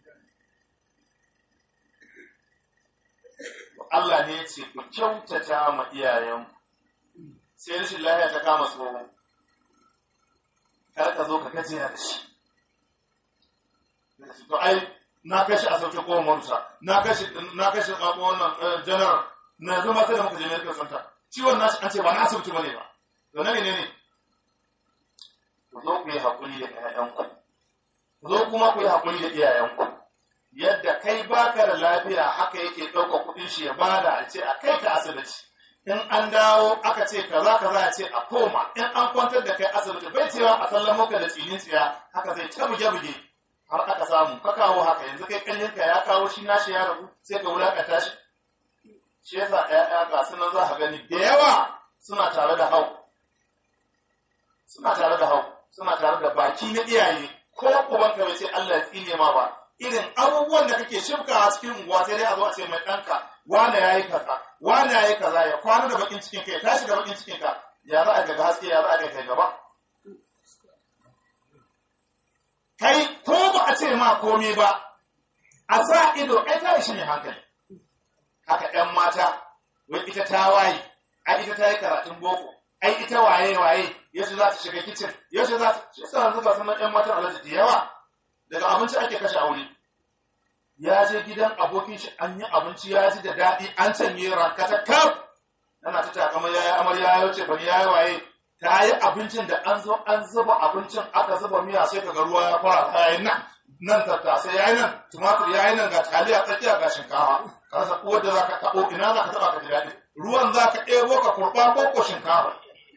Allah ne ya ce ku kyautata ma iyayen sai rashin lafiya ta kama tsoho kar ka zo ka gajiya da shi to ai na kashi a sauke ko marusa na kashi na kashi wannan general na zama sai da muka je medical center ciwon nashi an ce ba na asibiti bane ba to na ne ne ku zo ku yi hakuri da ƴaƴanku ku zo kuma ku yi hakuri da iyayenku yadda kai baka da lafiya haka yake ɗauka kuɗin shi ya bada a ce a kai ka asibiti in an dawo aka ce kaza kaza a ce a koma in an kwantar da kai asibiti bai cewa a sallamo ka da tsinin tsiya haka zai ta buge buge har aka samu ka kawo haka yanzu kai ƙarfin ka ya kawo shi nashi ya rabu sai ka wulakanta shi shi yasa ƴaƴa ga su nan za ka gani da yawa suna tare da hau suna tare da hau suna tare da baki na iyaye ko ubanka bai ce Allah ya tsine ma ba irin abubuwan da kake shifka a cikin unguwa sai dai a zo a ce mai ɗanka wane ya yi kaza wane ya yi kaza ya kwana da bakin cikin ka ya tashi da bakin cikin ka ya za a ga haske ya za a ga kai gaba kai ko ba a ce ma komai ba a sa ido ai ta shi ne hankali haka ɗan mata wai ita ta waye ai ita ta yi karatun boko ai ita waye waye yaushe za ta shiga kicin yaushe za ta shi sa yanzu ga sunan ɗan matan alaji da yawa daga abinci ake kashe aure ya je gidan abokin shi an yi abinci ya ji da daɗi an canye rankata kaf yana ta takamar yayi amarya ya wuce bani yayi waye ta yi abincin da an zo an zuba abincin aka zuba miya sai kaga ruwa ya fara ta yi nan nan tattasai yayi nan tumatur yayi nan ga taliya tsakiya ga shinkafa ka sa ko da zaka tabo ina zaka taba ka ji daɗi ruwan zaka ɗebo ka kurba ko ko shinkafa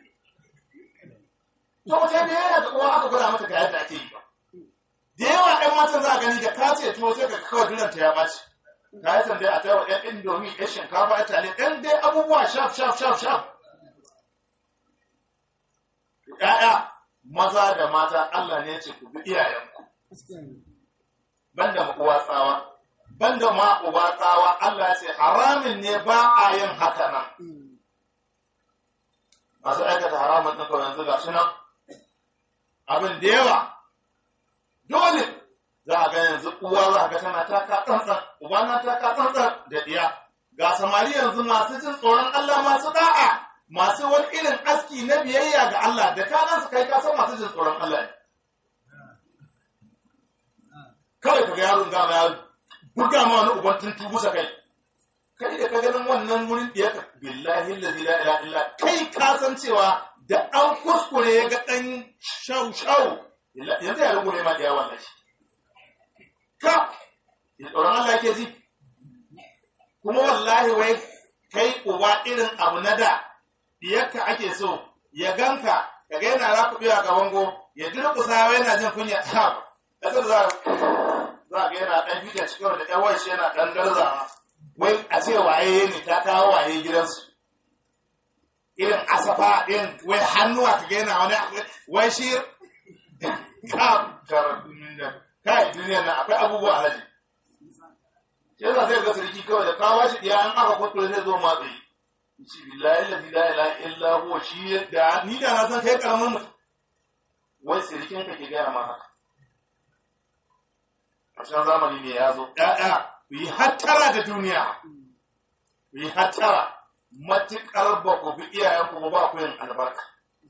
to mutane yana da uwa aka gwada mata ga yadda ake yi ba da yawa ɗan matan za a gani da ka ce tuwo sai ka kawai duranta ya ɓaci ka yi tambaya a taiwa ɗan indomi ɗan shinkafa ya tale ɗan dai abubuwa shaf shaf shaf shaf ‘ya'ya maza da mata Allah ne ce ku bi iyayenku banda ma uwa tsawa banda ma uba tsawa Allah ya ce haramin ne ba a yin haka nan masu aikata haramun ɗin kawai yanzu ga shi nan abin da yawa dole za a ga yanzu uwa za a ga tana taka tsantsan uba na taka tsantsan da ɗiya ga samari yanzu masu jin tsoron Allah masu da'a masu wani irin aski na biyayya ga Allah da ka gansu kai ka san masu jin tsoron Allah ne kawai ka ga yaron gama ya buga ma wani uban tuntu busa kai kai da ka ganin wannan wurin da ka billahi allazi la ilaha illa kai ka san cewa da an kuskure ya ga dan shau shau yanzu ya rungume ma da yawan shi ka ya tsoron Allah ke ji kuma wallahi wai kai uba irin abu na da diyarka ake so ya ganka ka ga yana rakubewa ga bango ya durƙusa wai yana jin kunya ta kasar za za ga yana dan fita cikin da ɗan shi yana dan garzawa wai a ce waye ne ta kawo waye gidansu irin asafa din wai hannuwa ka ga yana wani wai shi ka kai duniya na akwai abubuwa alaji shi yasa sai ga sarki kawai da kawo shi diya an aka kwato zai zo matsi shi billahi la ilaha illa huwa shi da ni da na san kai karamin mutum wai sarkin ka ke gaya ma haka a cikin zamani ne ya zo ɗaya ku yi hattara da duniya ku yi hattara matuƙar ba ku bi iyayenku ba ku yin albarka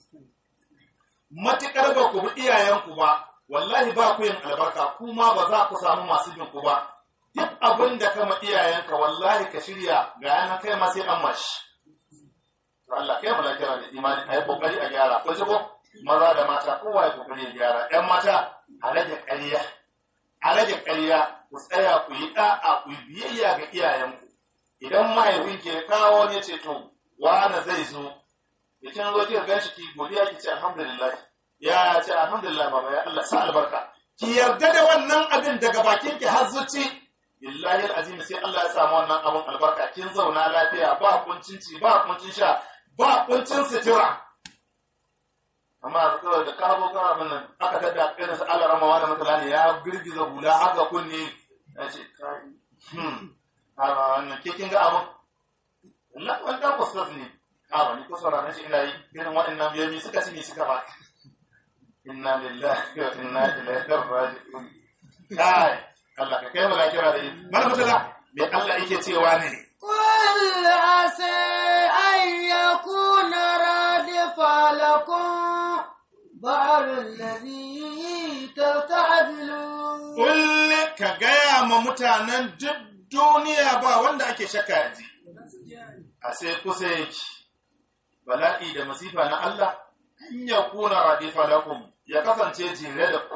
matuƙar ba ku bi iyayenku ba wallahi ba ku yin albarka kuma ba za ku samu masu bin ku ba duk abin da kama iyayenka wallahi ka shirya ga yanan kai ma sai an mashi to Allah kai mu lafiya da imani ayi kokari a gyara ko ko maza da mata kowa ya kokari ya gyara ɗan mata a rage ƙarya a rage ƙarya ku tsaya ku yi ɗa'a ku yi biyayya ga iyayenku idan mahaifin ke kawo ne ce to wani zai zo da kin zo kika ganshi ki godiya ki ce alhamdulillah ya ce alhamdulillah baba ya Allah sa albarka ki yarda da wannan abin daga bakin ki har zuci billahi alazim sai Allah ya samu wannan abin albarka kin zauna lafiya ba kuncin ci ba kuncin sha ba kuncin sutura amma kawai da ka zo ka abin nan aka tada irin su Allah ramawa da mutane ya girgiza hula haka kunne ya ce kai hmm a wannan ke kin ga abin Allah wanda ku sas ne a ba ni ko sauraron shi ina yi irin waɗannan biyoyi suka ci ne suka ba inna lillahi wa inna ilaihi raji'un kai Allah ka kai mu lafiya da yi mana mutala me Allah yake cewa ne قل عسى أن يكون رادف لكم بعض الذي تستعجلون kulle ka gaya ma mutanen duk duniya ba wanda ake shakka yanzu a sai kusa yake bala'i da masifa na Allah in ya kuna radifa lakum ya kasance jere da ku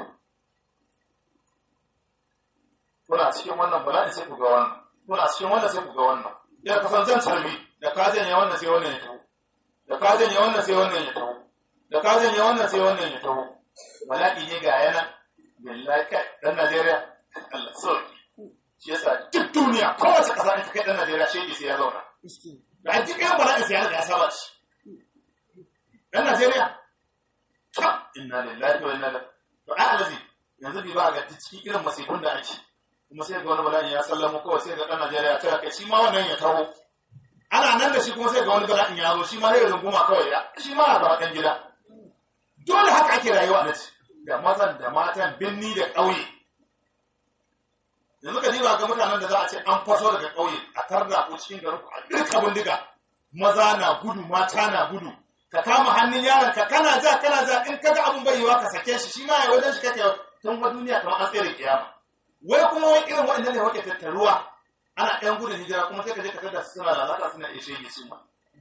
kuna cikin wannan bala'i sai ku ga wannan kuna cikin wannan sai ku ga wannan ya kasance tarbi da ka janye wannan sai wannan ya taho da ka janye wannan sai wannan ya taho da ka janye wannan sai wannan ya taho bala'i ne ga yana billahi kai dan Najeriya Allah sauki shi yasa duk duniya kowace ƙasa in ta kai dan Najeriya shege sai ya zauna da duk irin bala'in sai ya riga ya saba shi dan Najeriya ta inna lillahi wa inna ilaihi to ai alazi yanzu bi ba ga cikin irin masifun da ake kuma sai ga wani bala'in ya sallamo kawai sai ga dan Najeriya ya tara kai shi ma wannan ya taho ana nan da shi kuma sai ga wani bala'in ya zo shi ma sai runguma kawai ya shi ma ya zama dan gida dole haka ake rayuwa da ci da mazan da matan binni da ƙauye yanzu ka diba ga mutanen da za a ce an faso daga ƙauye a tarda ko cikin garin ku a dirka bindiga maza na gudu mata na gudu ka kama hannun yaron ka kana ja kana ja in kaga abun bai yiwa ka sake shi shi ma ya wajen shi kake tun wa duniya kamar an tsere kiyama wai kuma wai irin waɗannan ne wake tattaruwa ana ɗan gudun hijira kuma sai ka je ka tada su suna lalata suna ishe ne su ma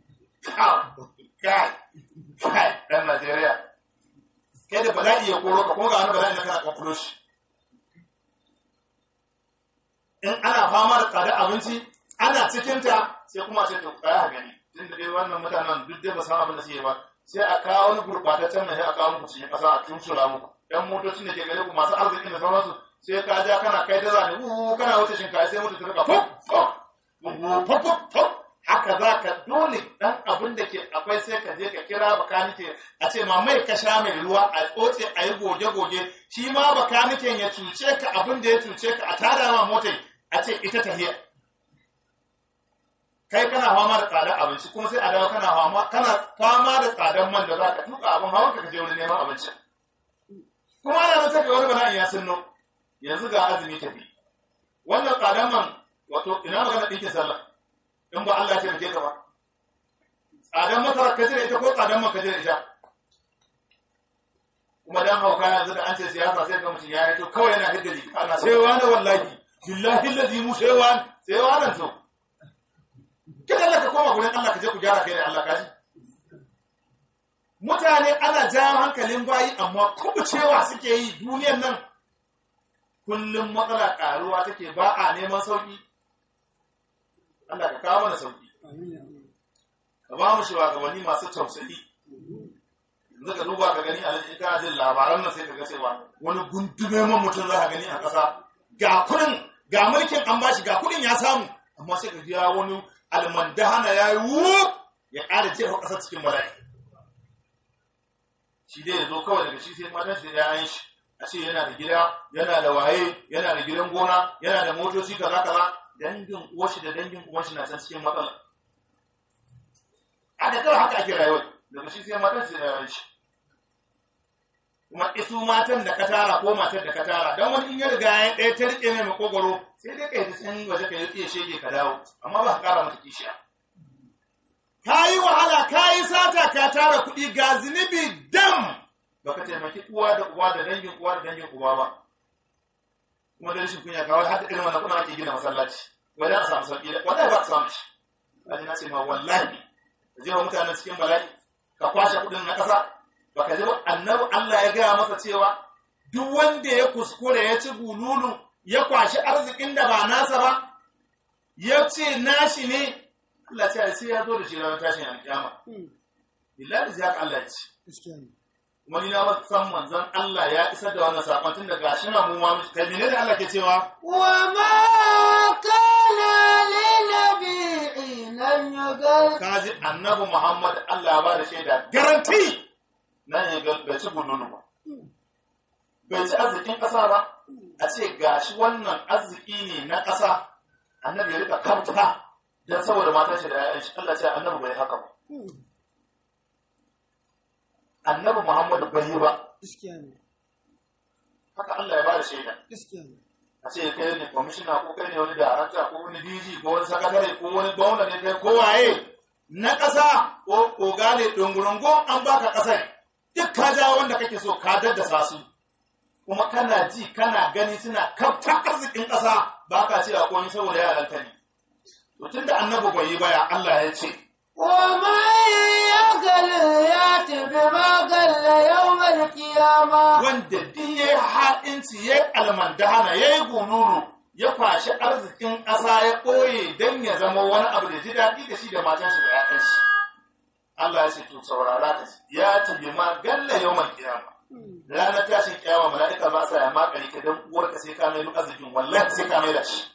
kai kai ɗan Najeriya kai da bala'i ya koro ka kuma ga wani bala'i na kana kwakwalo shi in ana fama da tsada abinci ana cikinta sai kuma ce to kaya gani tun da dai wannan mutanen duk dai ba san abin da suke ba sai a kawo wani gurɓataccen mai sai a kawo muku cikin ƙasa a tusura muku ɗan motocin da ke gare ku masu arzikin da sauransu sai ka ja kana kai da zane uhu kana wuce shinkafa sai mutu ta rika fop fop fop fop haka za ka dole ɗan abin da ke a akwai sai ka je ka kira bakanike a ce ma mai ka sha mai ruwa a tsotse a yi goge-goge shi ma bakaniken ya cuce ka abin da ya cuce ka a tada ma motai a ce ita tahiya kai kana fama da tsadar abinci kuma sai a dawo kana fama kana fama da tsadar man da za ka tuka abin hawan ka je wani neman abinci kuma ana nan saka wani bala'in ya sunno yanzu ga azumi tafi wannan tsadar man wato ina magana ɗinkin sallah in ba Allah ya taimake ka ba tsadar masara ka jira ita ko tsadar man ka jira ita kuma dan hauka yanzu da an ce siyasa sai ga mutum ya yi to kawai yana hidda jiki ana sai wani wallahi billahi allazi mu sai wani sai wani to kin Allah ka koma gurin Allah ka je ku gyara kai da Allah kaji mutane ana jawo hankalin bayi amma kubucewa suke yi duniyar nan kullum matsala karuwa take ba a neman sauki Allah ka kawo mana sauki ka ba mu shugabanni masu tausayi yanzu ka duba ka gani a in kana jin labaran nan sai ka ga cewa wani gundume man mutum za ka gani a ƙasa ga kudin ga mulkin an bashi ga kudin ya samu amma sai ka ji ya wani almandahana ya yi wuf ya ƙara jefa ƙasar cikin bala'i shi dai ya zo kawai daga shi sai matan shi da yayan shi a ce yana da gida yana da waye yana da gidan gona yana da motoci kaza kaza dangin uwashi da dangin uwashi na can cikin matsala a da kawai haka ake rayuwa daga shi sai matan shi da yayan shi kuma isu matan da ka tara ko matar da ka tara don wani in ya riga ya ɗaya ta riƙe mai makogwaro sai dai ka yi tsayin waje ka yi iya shege ka dawo amma ba ka ƙara mata kishiya ka yi wahala ka yi sata ka tara kuɗi ga zunubi dam ba ka taimaki uwa da uwa da dangin uwa da dangin uba ba kuma da rashin kunya kawai har da irin wannan kuna ake gina masallaci wajen a samu sauƙi wallahi ba ka samu shi kaji na ce ma wallahi ka je wa mutanen cikin bala'i ka kwashe kuɗin na ƙasa baka ji annabi Allah ya gaya masa cewa duk wanda ya kuskure ya ci gululu ya kwashi arzikin da ba nasa ba ya ce nashi ne Allah ce sai ya zo da shi ranar tashin alƙiyama billahi zai haka Allah ya ce kuma ni na san manzon Allah ya isar da wannan sakon tun da gashi na mu ma kai ne da Allah ke cewa wa ma kana linabi'in an yugal kaji annabi Muhammad Allah ya ba da shaida garanti nan ya bai ci gululu ba bai ci arzikin ƙasa ba a ce gashi wannan arziki ne na ƙasa annabi ya rika kamta don saboda matan shi da ya'yan shi Allah ce annabi bai haka ba annabi Muhammadu bai yi ba haka Allah ya ba da shaida a ce kai ne kwamishina ko kai ne wani darakta ko wani DG ko wani sakatare ko wani gwamna ne kai ko waye na ƙasa ko koga ne dungurungun an baka ƙasar duk ka ja wanda kake so ka daddasa su kuma kana ji kana gani suna kafta arzikin ƙasa ba ka ce a komai saboda yaran ka ne to tunda annabi bai yi baya Allah ya ce ومن يغل يأت بما غل يوم القيامة wanda duk ya yi haɗinci ya yi almandahana ya yi gununu ya kwashi arzikin ƙasa ya ɓoye don ya zama wani abu da ji daɗi da shi da matan shi da ‘ya'yan shi Allah ya ce to saurara ka ji ya tabi ma galla yau mai kiyama ranar tashin kiyama mala'ika ba sa ya makare ka don uwarka sai ka mai duk arzikin wallahi sai ka mai da shi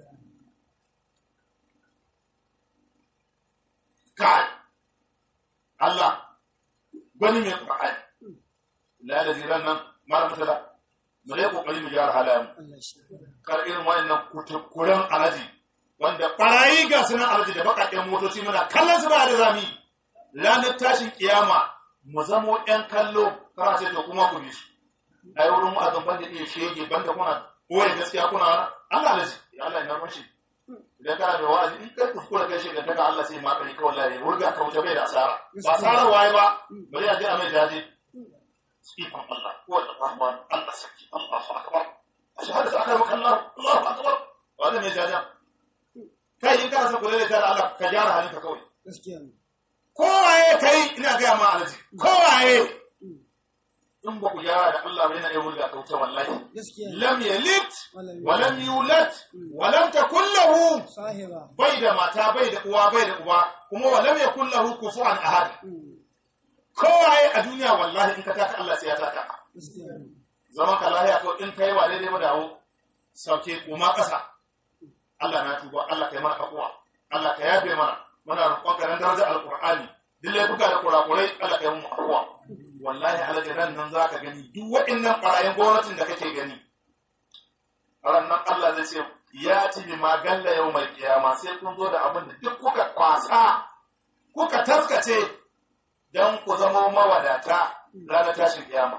kai Allah gwani mai ƙwa'ai la da ziran nan mara mutala mu dai kokari mu gyara halayen kar irin wayannan kutukuran alaji wanda barayi ga sunan alaji da bakakken motoci muna kallon su ba da zami ranar tashin kiyama mu zamo yan kallo kana ce to kuma ku bi su ai wurin mu azan banda iya shege banda kuna koyi gaskiya kuna wani Allah alaji ya Allah ina mashi idan kana da wa'azi in kai kuskura kai shege daga Allah sai ma kai kawai wallahi wurga ka wuce bai da asara ba asara waye ba bari a je a mai jaje ikon Allah ko da Rahman Allah sarki Allahu akbar ashhadu an la ilaha illallah Allahu akbar wanda mai jaja kai in kana son kula da tare Allah ka gyara halinka kawai kowaye kai ina ga ma alaji kowaye in ba ku gyara da Allah bai na iya wurga ka wuce wallahi lam yalid wa lam yulad wa lam takul lahu bai da mata bai da uwa bai da uba kuma wa lam yakul lahu kufuwan ahad kowaye a duniya wallahi in ka taka Allah sai ya taka ka zaman ka lahiya ko in kai wa daidai ba dawo sauke kuma ƙasa Allah na tuba Allah kai mana kakuwa Allah ka yafe mana muna roƙon ka dan darajar alqur'ani duk laifuka da kurakurai Allah kai mu afuwa wallahi alaji ran nan zaka gani duk waɗannan ɓarayin gwamnatin da kake gani ran nan Allah zai ce ya ci bi ma galla yau mai kiyama sai kun zo da abin da duk kuka kwasa kuka taskace don ku zama mawadata ranar tashin kiyama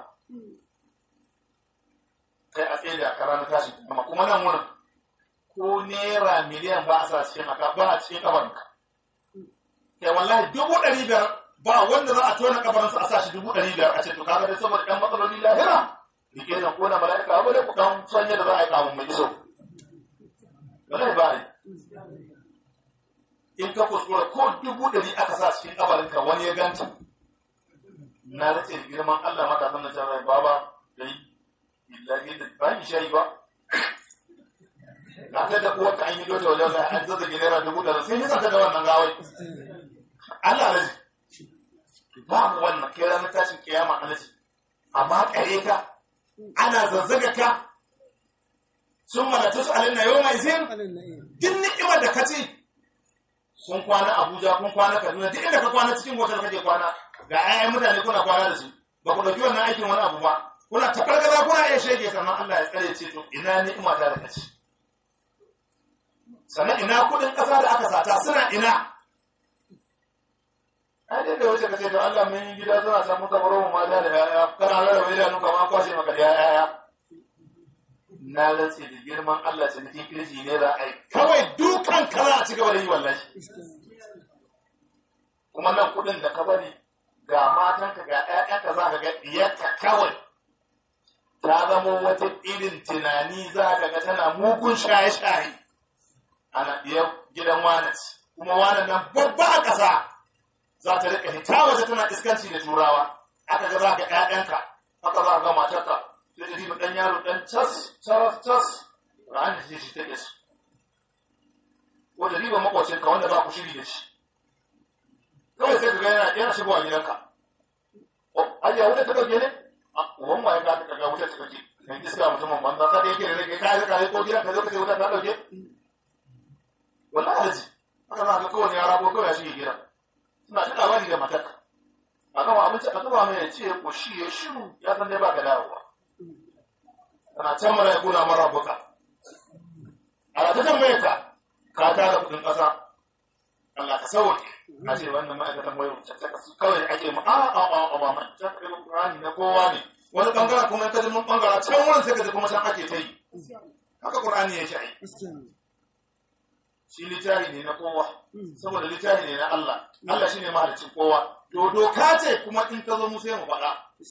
kai a tsaye da ranar tashin kiyama kuma nan wurin ko naira miliyan ba a sa cikin aka ba a cikin kabarinka kai wallahi dubu ɗari biyar ba wanda za a tona kabarinsa a sa shi dubu ɗari biyar a ce to kaga dai saboda ɗan matsaloli lahira rike da ko na mala'ika ba dai ku ɗan sanya da za a yi kamun mai iso wallahi ba yi in ka kuskura ko dubu ɗari aka sa cikin kabarinka wani ya ganta na race da girman Allah mata sannan can rai baba dai illahi da ba ni shayi ba na ta da kuwa an yi dota wajen da an zazzage naira dubu ɗari sai ni zaka da wannan gawai Allah raji babu wannan kai ranar tashin kiyama alaji amma kare ka ana zazzaga ka sun malatu su alinna yau mai zin duk ni'imar da ka ci kun kwana Abuja kun kwana Kaduna duk inda ka kwana cikin hotel kake kwana ga ayyan mutane kuna kwana da su ba ku dauki wannan aikin wani abu ba kuna tafargaza kuna iya shege sannan Allah ya tsare ce to ina ni'ima ta da kaci sannan ina kudin kasa da aka sata suna ina ai dai da wace kace to Allah mun yi gida suna samu kamaro mu mata da yaya kana rarraba idanu kamar kwashe maka da yaya na rantse da girman Allah cinikin kirji ne za a yi kawai dukan ka za a ci gaba da yi wallahi kuma nan kudin da ka bari ga matanka ga ƴaƴanka za ka ga diyarka kawai ta zama wata irin tunani za ka ga tana mugun shaye-shaye ana diyar gidan wanas kuma wanan nan babba a ƙasa za ta rika hita waje tana iskanci da turawa aka ga za ka ƴaƴanka aka za ka ga matarka sai da ɗan yaro ɗan cas cas cas ra'an da shi take su wanda riba makwacinka wanda ba ku shiri da shi kawai sai ka ga yana yana shigowa gidanka ayya wuta ta dauke ne uwan waye ka ta ga wuta ta dauke kan iska mutumin banza sai da yake da rage kai ka kai ko gidanka zai kace wuta ta dauke wallahi haji haka za ka kowane yara ko kawai shi gidan suna ta labari da matarka a gama abinci a zuba mai ya ce ko shi ya shiru ya san dai ba ka dawowa kana can mara ya kuna mara buka a ta tambaye ka ka tara kudin ƙasa Allah ka sauke a ce wannan ma'aikatan wai caccaka su kawai da ake ma a a a a ba man can kai Qur'ani na kowa ne wani bangaren kuma ka ji mun bangara can wurin sai ka ji kuma can ake ta yi haka Qur'ani ya shi ai shi littafi ne na kowa saboda littafi ne na Allah Allah shine mahalicin kowa to doka ce kuma in ta zo mu sai mu faɗa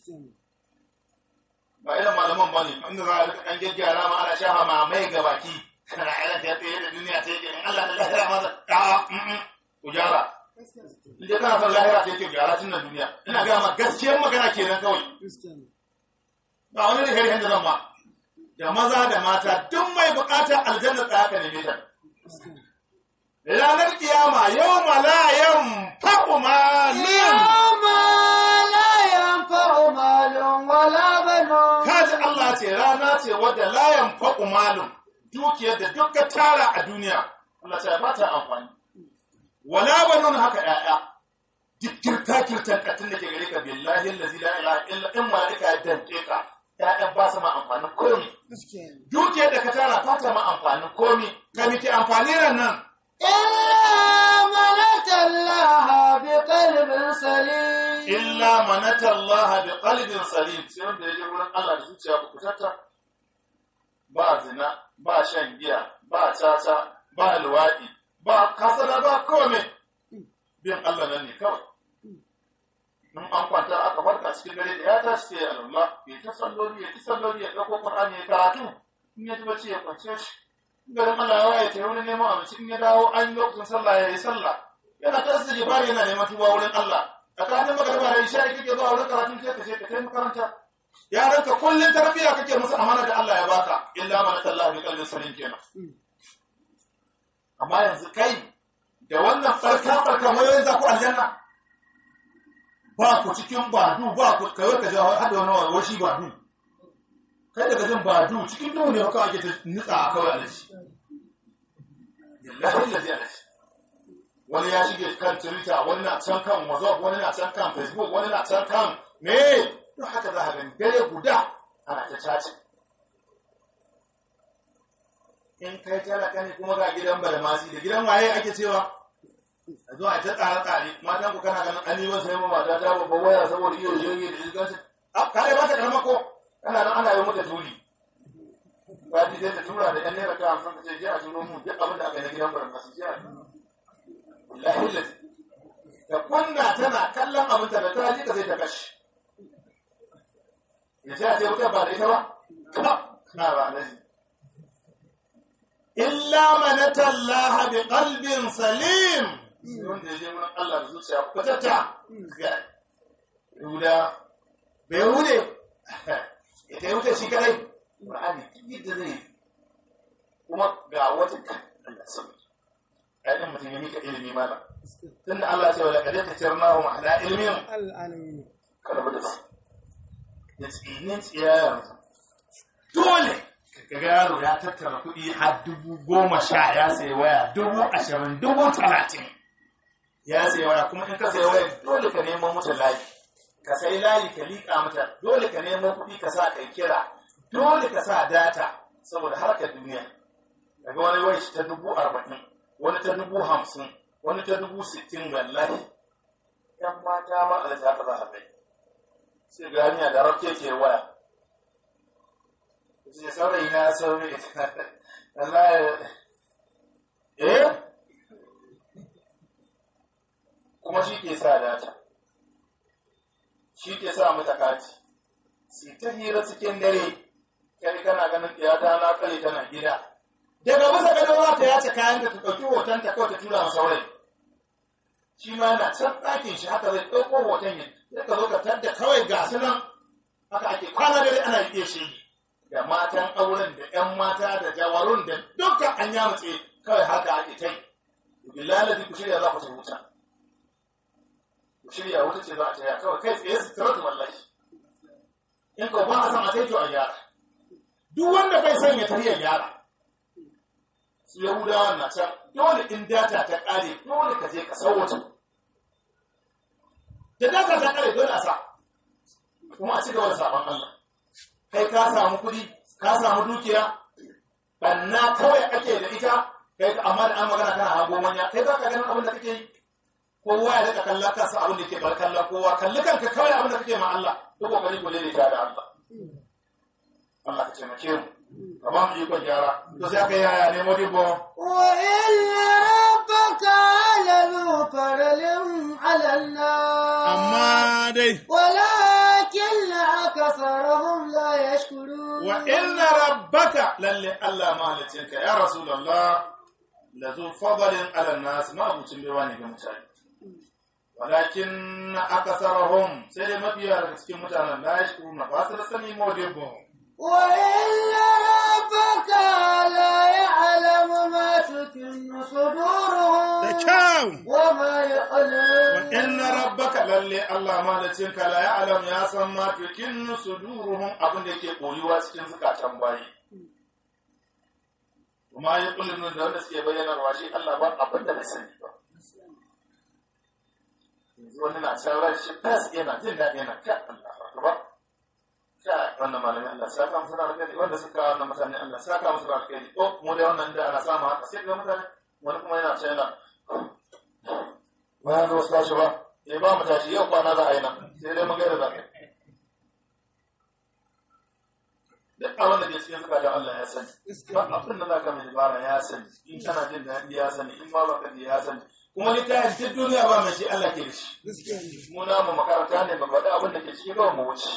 ba irin malaman ba ne inda za a rika ɗan gyaggyara ma ana shafa ma mai ga baki kana irin ta tsaye da duniya ta yake in Allah da lahira ma za ta ku gyara in dai kana son lahira ta yake gyara tun na duniya ina ga ma gaskiyar magana kenan kawai ba wani da kai da zan ma da maza da mata duk mai buƙatar aljanna tsaya ka neme ta ranar kiyama yau ma la yan fa'u malin يوم لا ينفع مال ولا بنون kaji Allah ce rana ce wadda layan faɗu malum dukiyar da duk ka tara a duniya Allah ce ba ta amfani wala banun haka ƴaƴa duk kirta kirtan katin da ke gare ka billahi allazi la ilaha illa in malaika ya danke ka ƴaƴan ba su ma amfanin komi dukiyar da ka tara ba ta ma amfanin komi ka miki amfani ran nan إلا من أتى الله بقلب سليم illa manata Allah bi qalbin salim sai wanda ya je wurin Allah da zuciya ku kutata ba zina ba shan giya ba tata ba luwadi ba kasala ba kome bin Allah nan ne kawai in an kwanta aka farka cikin dare da ya tashi sai Allah ya ta salloli ya ta salloli ya dauko Qur'ani ya karatu in ya ji bacci ya kwance shi garin Allah ya waye ta wurin neman abinci in ya dawo an yi lokacin sallah ya yi sallah yana ta istighfar yana neman tuba wurin Allah tsakanin magariba da isha kake zuwa wurin karatu sai ka je ka kai makaranta yaran ka kullun tarbiyya kake musu amana da Allah ya baka illa man Allah bi qalbin salim kenan amma yanzu kai da wannan farka farka mai za ku aljanna ba ku cikin badu ba ku kai ka jawo hada wani washi badu kai daga jin badu cikin duhu ne kawai ake ta nutsa kawai alaji billahi allazi alaji wani ya shige kan twitter wani na can kan whatsapp wani na can kan facebook wani na can kan me don haka za a gani dare guda ana ta caci in kai talaka ne kuma ga gidan balmasi da gidan waye ake cewa a zo a ta tsare tsare matan ku kana ganin an yi masa yamma mata ta babban waya saboda iya jirgi da iskansu a kare ba ta karama ko kana nan ana yi mata tuli ba ji sai ta tura da yan naira ta hamsin ta ce je a turo mu duk abin da aka yi na gidan balmasi je a wallahi lati da kunna tana kallon abin ta da ta ji ka sai ta kashi ya ce a ce wuta ba da ita ba na ba na ji illa manata Allah bi qalbin salim wanda ya je wurin Allah da zuciya kwatata ga Yahuda bai Yahude ita Yahuda shi kadai Qur'ani yadda zai kuma ga wata kan Allah sai ayyukan mutum ya mika ilimi mana tunda Allah ya ce wala kadai tajarnahu ala ilmin العالمين karbu da su da tsinin tsiyayen dole ka ga yaro ya tattara kuɗi har dubu goma sha ya sayi waya dubu ashirin dubu talatin ya sayi waya kuma in ka sayi waya dole ka nemo mata layi ka sayi layi ka liƙa mata dole ka nemo kuɗi ka sa kai kira dole ka sa data saboda harkar duniya daga wani waya ta dubu arba'in wani ta dubu hamsin wani ta dubu sittin wallahi yan mata ma a ta za a bai sai ga hanya da rake ke waya sai saurayi na saurayi Allah eh kuma shi ke sa data shi ke sa mata kati sai ta hira cikin dare kai kana ganin tiyata na kare tana gida daga bisa gado za ta yace kayan da ta ɗauki hoton ta kawai ta tura masa saurayi shi ma yana can ɗakin shi haka zai ɗauko hoton yin sai ka zo ka tadda kawai ga su nan haka ake kwana dare ana riƙe shi da matan auren da ƴan mata da jawarun da dukkan an yamutse kawai haka ake ta yi billahi ku shirya za ku ta wuta ku shirya wuta ce za a taya kawai kai tsaye su tiratu wallahi in ka ba a san a kai to a gyara duk wanda bai son ya tafiya gyara su yahudawan na can dole in data ta ƙare dole ka je ka sauwata da data ta ƙare dole a sa kuma a ci gaba da sabon Allah kai ka samu kuɗi ka samu dukiya banna kawai ake da ita kai amma da an magana kana hago manya kai za ka ganin abin da kake yi kowa ya daga kalla ka sa abin da ke bar kalla kowa kalli kanka kawai abin da kake ma Allah duk kokari ku daidaita da Allah Allah ka taimake mu ka ba mu ikon gyara to sai aka yaya ne modibo وإن ربك لذو فضل على الناس amma dai ولكن أكثرهم لا يشكرون wa inna rabbaka lalle Allah mahalicinka ya rasulullah la zu fadalin ala nas ma abucin baiwa ne ga mutane walakin akasarahum sai dai mafiya daga cikin mutanen la yashkuruna ba su da sani modibo وإن ربك لا يعلم ما تكن da صدورهم kyau وما wa يعلم inna rabbaka lalle Allah mahalicinka la ya'lam ya san ma tukinnu suduruhum abin da yake koyuwa cikin zukatan bayi kuma ya kullum da wanda suke bayyanarwa shi Allah ba abin da bai sani ba yanzu wani na can ran shi fas yana jin daɗi yana ka Allah akbar ka wannan malamin Allah saka musu da alkhairi wanda suka wannan mutane Allah saka musu da alkhairi oh mu da wannan da ana samu haka sai ga mutane wani kuma yana can yana bayan ga wasu tashi ba ya ba mu tashi yau kwana za a yi nan sai dai mun gaida za ka yi duk abin da ke cikin zukatan Allah ya sani ba abin da za ka mai dabara ya sani in kana jin daɗi ya sani in ma baka ji ya sani kuma ni kayan duk duniya ba mai shi Allah ke da shi mu na mu makaranta ne ba faɗi abin da ke cikin kawai mu wuce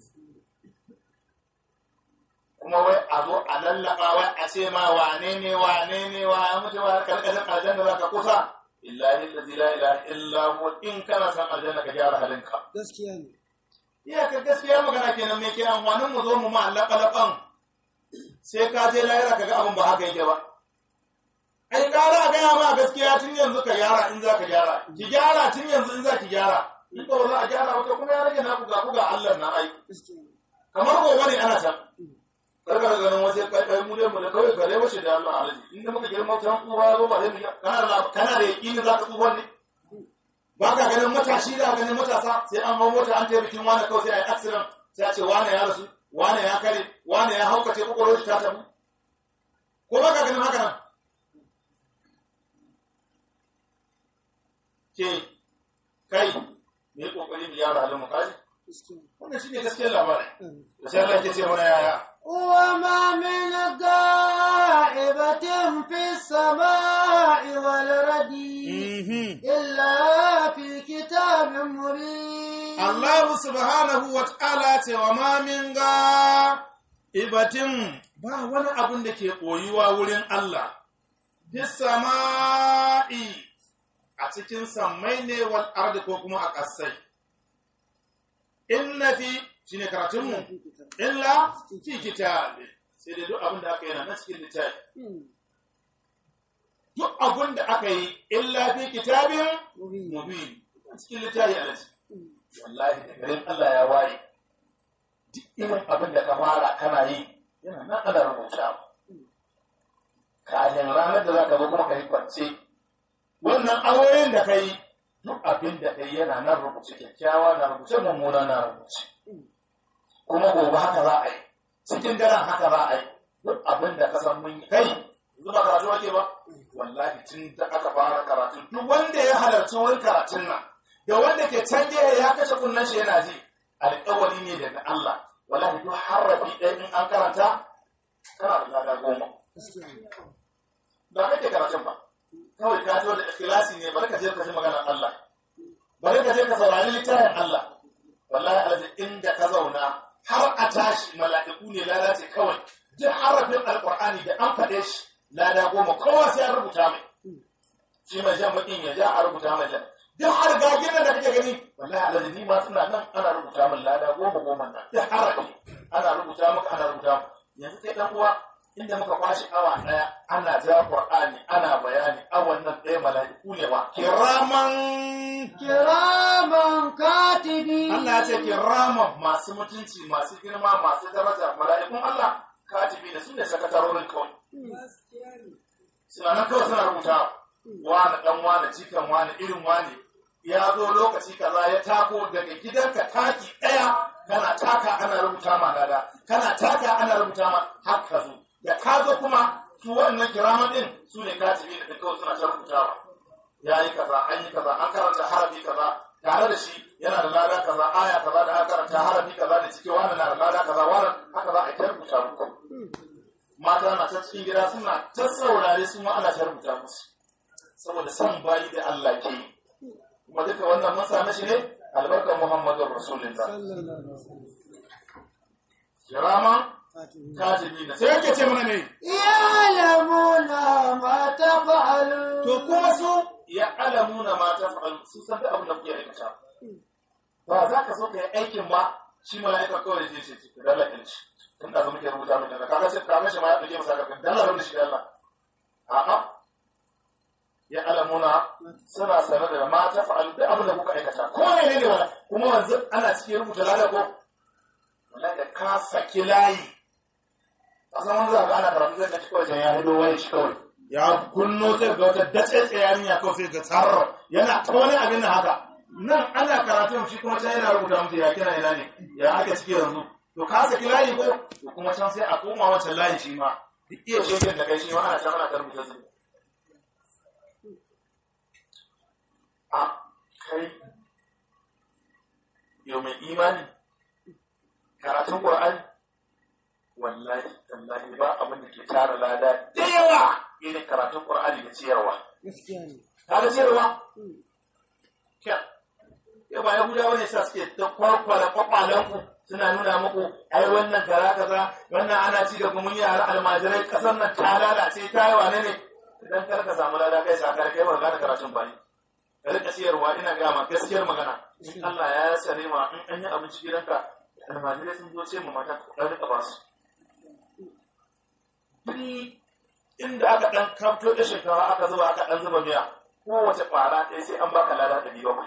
kuma wai a zo a lallaba wai a ce ma wane ne wane ne wa ya mutu wa karkashin aljanna za ka kusa illahi allazi la ilaha illa hu in kana san aljanna ka gyara halinka gaskiya ne iya ka gaskiya magana kenan me ke amfanin mu zo mu ma laɓa sai ka je lahira ka ga abin ba haka yake ba ai ƙara a gaya ma gaskiya tun yanzu ka gyara in za ka gyara ki gyara tun yanzu in za ki gyara in ba za a gyara wata kuma ya rage na kuga kuga Allah na ai gaskiya ne kamar gobe ne ana can karka da ganin wasu kai kai mu dai mu da kawai gare wace da Allah alaji inda muka girma tan uwa ba ba sai mu kana da kana da yakini za ka tsufa ne ba ka ganin matashi da ganin matasa sai an hau mota an tayi bikin wani kawai sai a yi accident sai a ce wane ya rasu wane ya kare wane ya haukace kwakwalwar shi ta tabu ko ba ka ganin haka nan ke kai me kokari mu gyara halin mu kaji wannan shine gaskiyar labarin da sai Allah ya ce mana yaya وما من غائبة في السماء والأرض Mhm. إلا في كتاب مبين Allah subhanahu wa ta'ala ce wa ma min ga ibatin ba wani abun da ke koyuwa wurin Allah, bis sama'i a cikin sammai ne wal ardi ko kuma a ƙasai. Inna fi shi ne karatunmu, illa fi kitabi sai dai duk abin da aka yi na cikin littafi. Duk abin da aka yi illa fi kitabin mubin cikin littafi a wallahi da garin Allah ya waye duk irin abin da ka fara kana yi yana nan ana rubuta kafin ranar da za ka zo kuma ka yi kwance wannan awoyin da ka yi duk abin da ka yi yana nan rubuce kyakkyawa na rubuce mummuna na rubuce kuma gobe haka za a yi cikin daren haka za a yi duk abin da ka san mun yi kai yanzu ba karatu ake ba wallahi tun da aka fara karatu duk wanda ya halarci wurin karatun nan da wanda ke can gehe ya kashe kunnen shi yana ji alƙawari ne daga Allah wallahi duk harafi ɗaya in an karanta kana da lada goma ba kake karatun ba kawai ka zo da ikhlasi ne bari ka je ka ji maganar Allah bari ka je ka saurari littafin Allah wallahi alaji inda ka zauna har a tashi mala'iku ne lalace kawai duk harafin alƙur'ani da an faɗe shi lada goma kowa sai an rubuta mai shi mai jan baƙin ya ja a rubuta mai jan duk har gagin nan da kake gani wallahi alaji ni ma suna nan ana rubuta min lada goma goma nan duk harafi ana rubuta maka ana rubuta maka yanzu kai dan uwa inda muka kwashi awa daya ana ja qur'ani ana bayani awan nan ɗaya mala'iku ne wa kiraman كراما كاتبين Allah ya ce kiraman masu mutunci masu girma masu daraja mala'ikun Allah katibi da su ne sakatarorin kawai suna nan kawai suna rubuta wani dan wani cikan wani irin wani ya zo lokaci kaza ya tako daga gidanka taki daya kana taka ana rubuta ma lada kana taka ana rubuta ma har ka zo da ka zo kuma su wannan kiraman din su ne katibi da kawai suna ta rubutawa ya yi kaza an yi kaza an karanta harafi kaza tare da shi yana da lada kaza aya kaza da aka karanta harafi kaza da cike wani na da lada kaza wani haka za a yi ta rubuta muku mata na ta cikin gida suna ta saurare su ma ana ta rubuta musu saboda san bayi da Allah ke yi kuma duka wannan mun same shi ne albarkar Muhammadun Rasulullah kiraman katibi na sai yake ce mana ne يعلمون ما تفعلون to kuma su ya alamuna ma ta fa'alu su san da abin da kuke aikata ba za ka so ka yi aikin ba shi mala'ika kawai zai ce cikin dala ilci tun da zama ke rubuta mai dala kaga sai kaga shi ma ya ɗauke masa kafin dala rubuta shi dala a'a ya alamuna suna sanar da ma ta fa'alu duk abin da kuka aikata ko ne ne wala kuma wanzu ana cikin rubuta lada ko wala da ka saki layi a san wani zaka ana karatu zai kaci kawai ya hido wani shi kawai ya kunno sai ga wata dace tsayani ya kawai sai ga tsarro yana ta wani abin da haka nan ana karatu shi kuma can yana rubuta mutu ya kira ina ne ya aka ciki yanzu to ka saki layi ko to kuma can sai a koma wancan layin shi ma duk iya shegen da kai shi ma ana can ana ta rubuta su a kai yau mai imani karatun ƙur'ani wallahi tallahi ba abin da ke tara lada da yawa irin karatun Qur'ani da ciyarwa. Ka ga ciyarwa? Kya. Ya ba Yahudawa ne sa suke ta kwarkwara kwakwalen ku suna nuna muku ai wannan kaza kaza wannan ana ci da gumin yara almajirai kasar nan ta lalace ta yi wane ne idan kar ka samu lada kai sa kai ba gane karatun ba ne. Ka rika ciyarwa ina gama gaskiyar magana. In Allah ya sare ma in an yi abinci gidanka almajirai sun zo ce mu mata ka rika ba su. duk inda aka ɗan kamto da shinkafa aka zuba aka ɗan zuba miya kowace ƙwara ɗaya sai an baka lada ɗari bakwai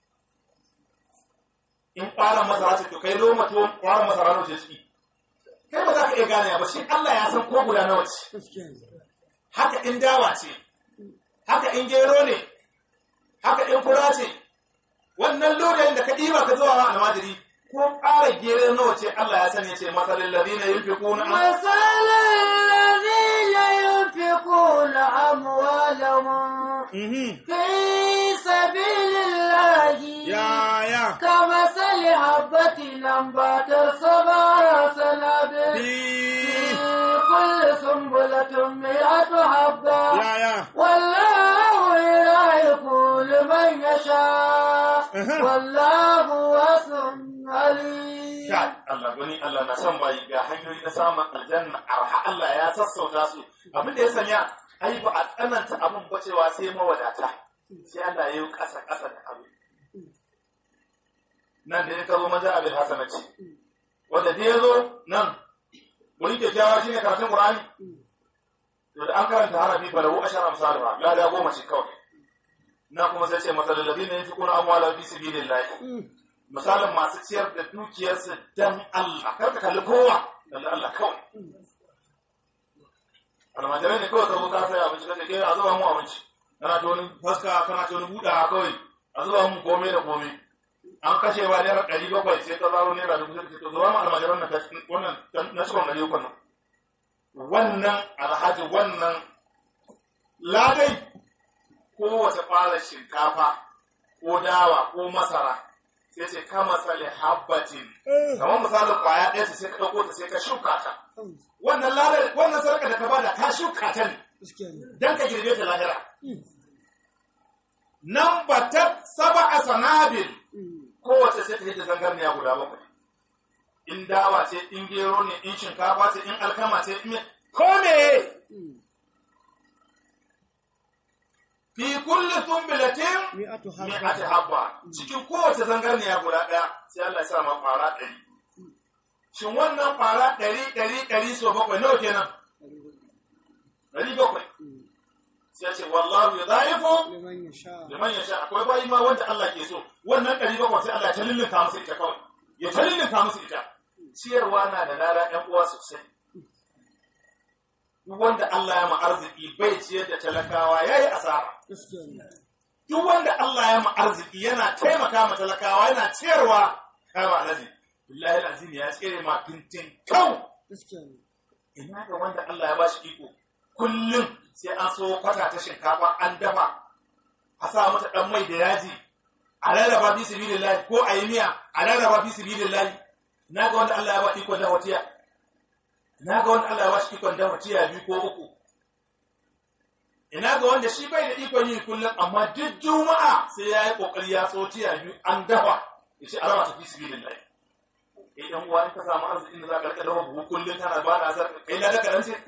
in ƙwaron masara ce to kai loma tuwon ƙwaron masara ne ce ciki iya gane ba shi Allah ya san ko guda nawa ce haka in dawa ce haka in gero ne haka in fura ce wannan lodayin da ka ɗiba ka zuwa wa almajiri ko ƙara gero nawa ce Allah ya sani ce masalin ladina yunfiquna مثل الذين ينفقون أموالهم Mhm. في سبيل الله Ya ya. كمثل حبة أنبتت سبع سنابل Fi. في كل سنبلة مئة حبة Ya ya. والله يضاعف لمن يشاء أها. والله واسع عليم Kai, Allah gani Allah na son bayi ga hanyoyi na samun aljanna arha Allah ya sassauta su abin da ya sanya ai ba a tsananta abin ba cewa sai mawadata sai Allah ya yi ƙasa ƙasa da abu nan da ya kazo maza abin hasanati wanda da ya zo nan wani kyakkyawa shi ne karatun Qur'ani to da an karanta harafi fa lahu ashara amsalha la da goma ce kawai na kuma sai ce masalul ladina yunfiquna amwalahum fi sabilillah misalin masu ciyar da dukiyarsu dan Allah kar ka kalli kowa kalli Allah kawai almajirai ne kawai ka zo ka sai abinci kace ke a zuba mu abinci kana ta wani faska kana ta wani buɗa kawai a zuba mu komai da komai an kashe wa naira ɗari bakwai sai ta zaro naira dubu sai ta zuba mu almajiran nan ta- wannan na cikin ɗari uku nan wannan alhaji wannan ladai kowace ɓarar shinkafa ko dawa ko masara sai ce kama sale habbatin kamar misalin kwaya ɗaya ce sai ka ɗauko ta sai ka shuka ta wannan ladar wannan sarƙa da ka bada ka shuka ta ne dan ka girbe ta lahira nan ba ta saba a sanabil kowace sai ta yi da zangarniya guda bakwai in dawa ce in gero ne in shinkafa ce in alkama ce in ko me fi kulli tumbilatin Mi'atu mi'ati habba cikin kowace zangarniya guda ɗaya sai Allah ya sa ma fara ɗari shin wannan fara ɗari ɗari ɗari so bakwai nawa kenan ɗari bakwai sai ce wallahu yudha'ifu liman yasha. liman yasha akwai bayi ma wanda Allah ke so wannan ɗari bakwai sai Allah ya talillinka musu ita kawai ya talillinka musu ita ciyarwa na da lada ɗan uwa sosai duk wanda Allah ya ma arziki bai ciyar da talakawa yayi asara duk wanda Allah ya ma arziki yana taimaka ma talakawa yana ciyarwa kama alazi billahi alazim ya tsere ma tintin kau ina ga wanda Allah ya ba shi iko kullum sai an so kwata ta shinkafa an dafa a sa mata dan mai da yaji a rarraba fi sabilillahi ko a yi miya a rarraba fi sabilillahi na ga wanda Allah ya ba iko da watiya na ga wanda Allah ya ba shi ikon da watiya biyu ko uku ina ga wanda shi bai da ikon yi kullum amma duk juma'a sai ya yi kokari ya so tiya biyu an dafa ya ce alama ta fi sabilillahi eh dan uwa in ka samu arzikin da za ka rika dafa buhu kullum kana ba da azar kai na daga ce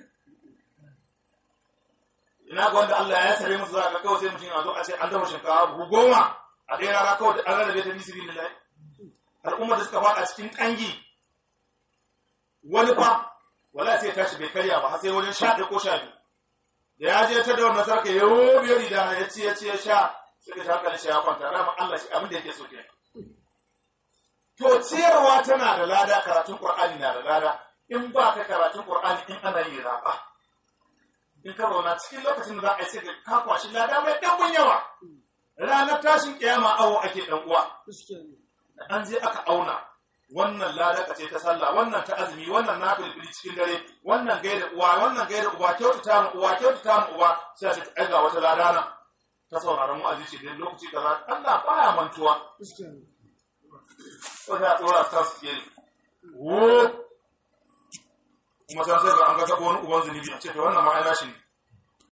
ina ga wanda Allah ya sare musu za ka kawai sai mutum a zo a ce an dafa shinkafa buhu goma a ɗaya rana kawai da an rarrabe ta fi sabilillahi al'ummar da suka faɗa cikin ƙangi wani fa wala sai ya tashi bai karya ba har sai wajen sha ɗaya ko sha biyu da ya je ta da wannan sarka ya yobe rida ya ci ya ci ya sha suka sha hankali shi ya kwanta rama Allah shi abin da yake so kenan to ciyarwa tana da lada karatun qur'ani na da lada in ba ka karatun qur'ani in ana yi raba in ka zauna cikin lokacin da za a yi sai ka ka kwashi lada mai ɗanbun yawa ranar tashin kiyama awo ake ɗan uwa da an je aka auna wannan ladaka ce ta sallah wannan ta azumi wannan na filfili cikin dare wannan gaida uwa wannan gaida uba kyautata mu uwa kyautata mu uba sai a ce ai ga wata ladana ta sauraron wa'azi ce da lokaci kaza Allah baya mantuwa ko ta tsora ta su ke wo kuma san sai ga an ga ta wani uban zunubi a ce to wannan ma ai nashi ne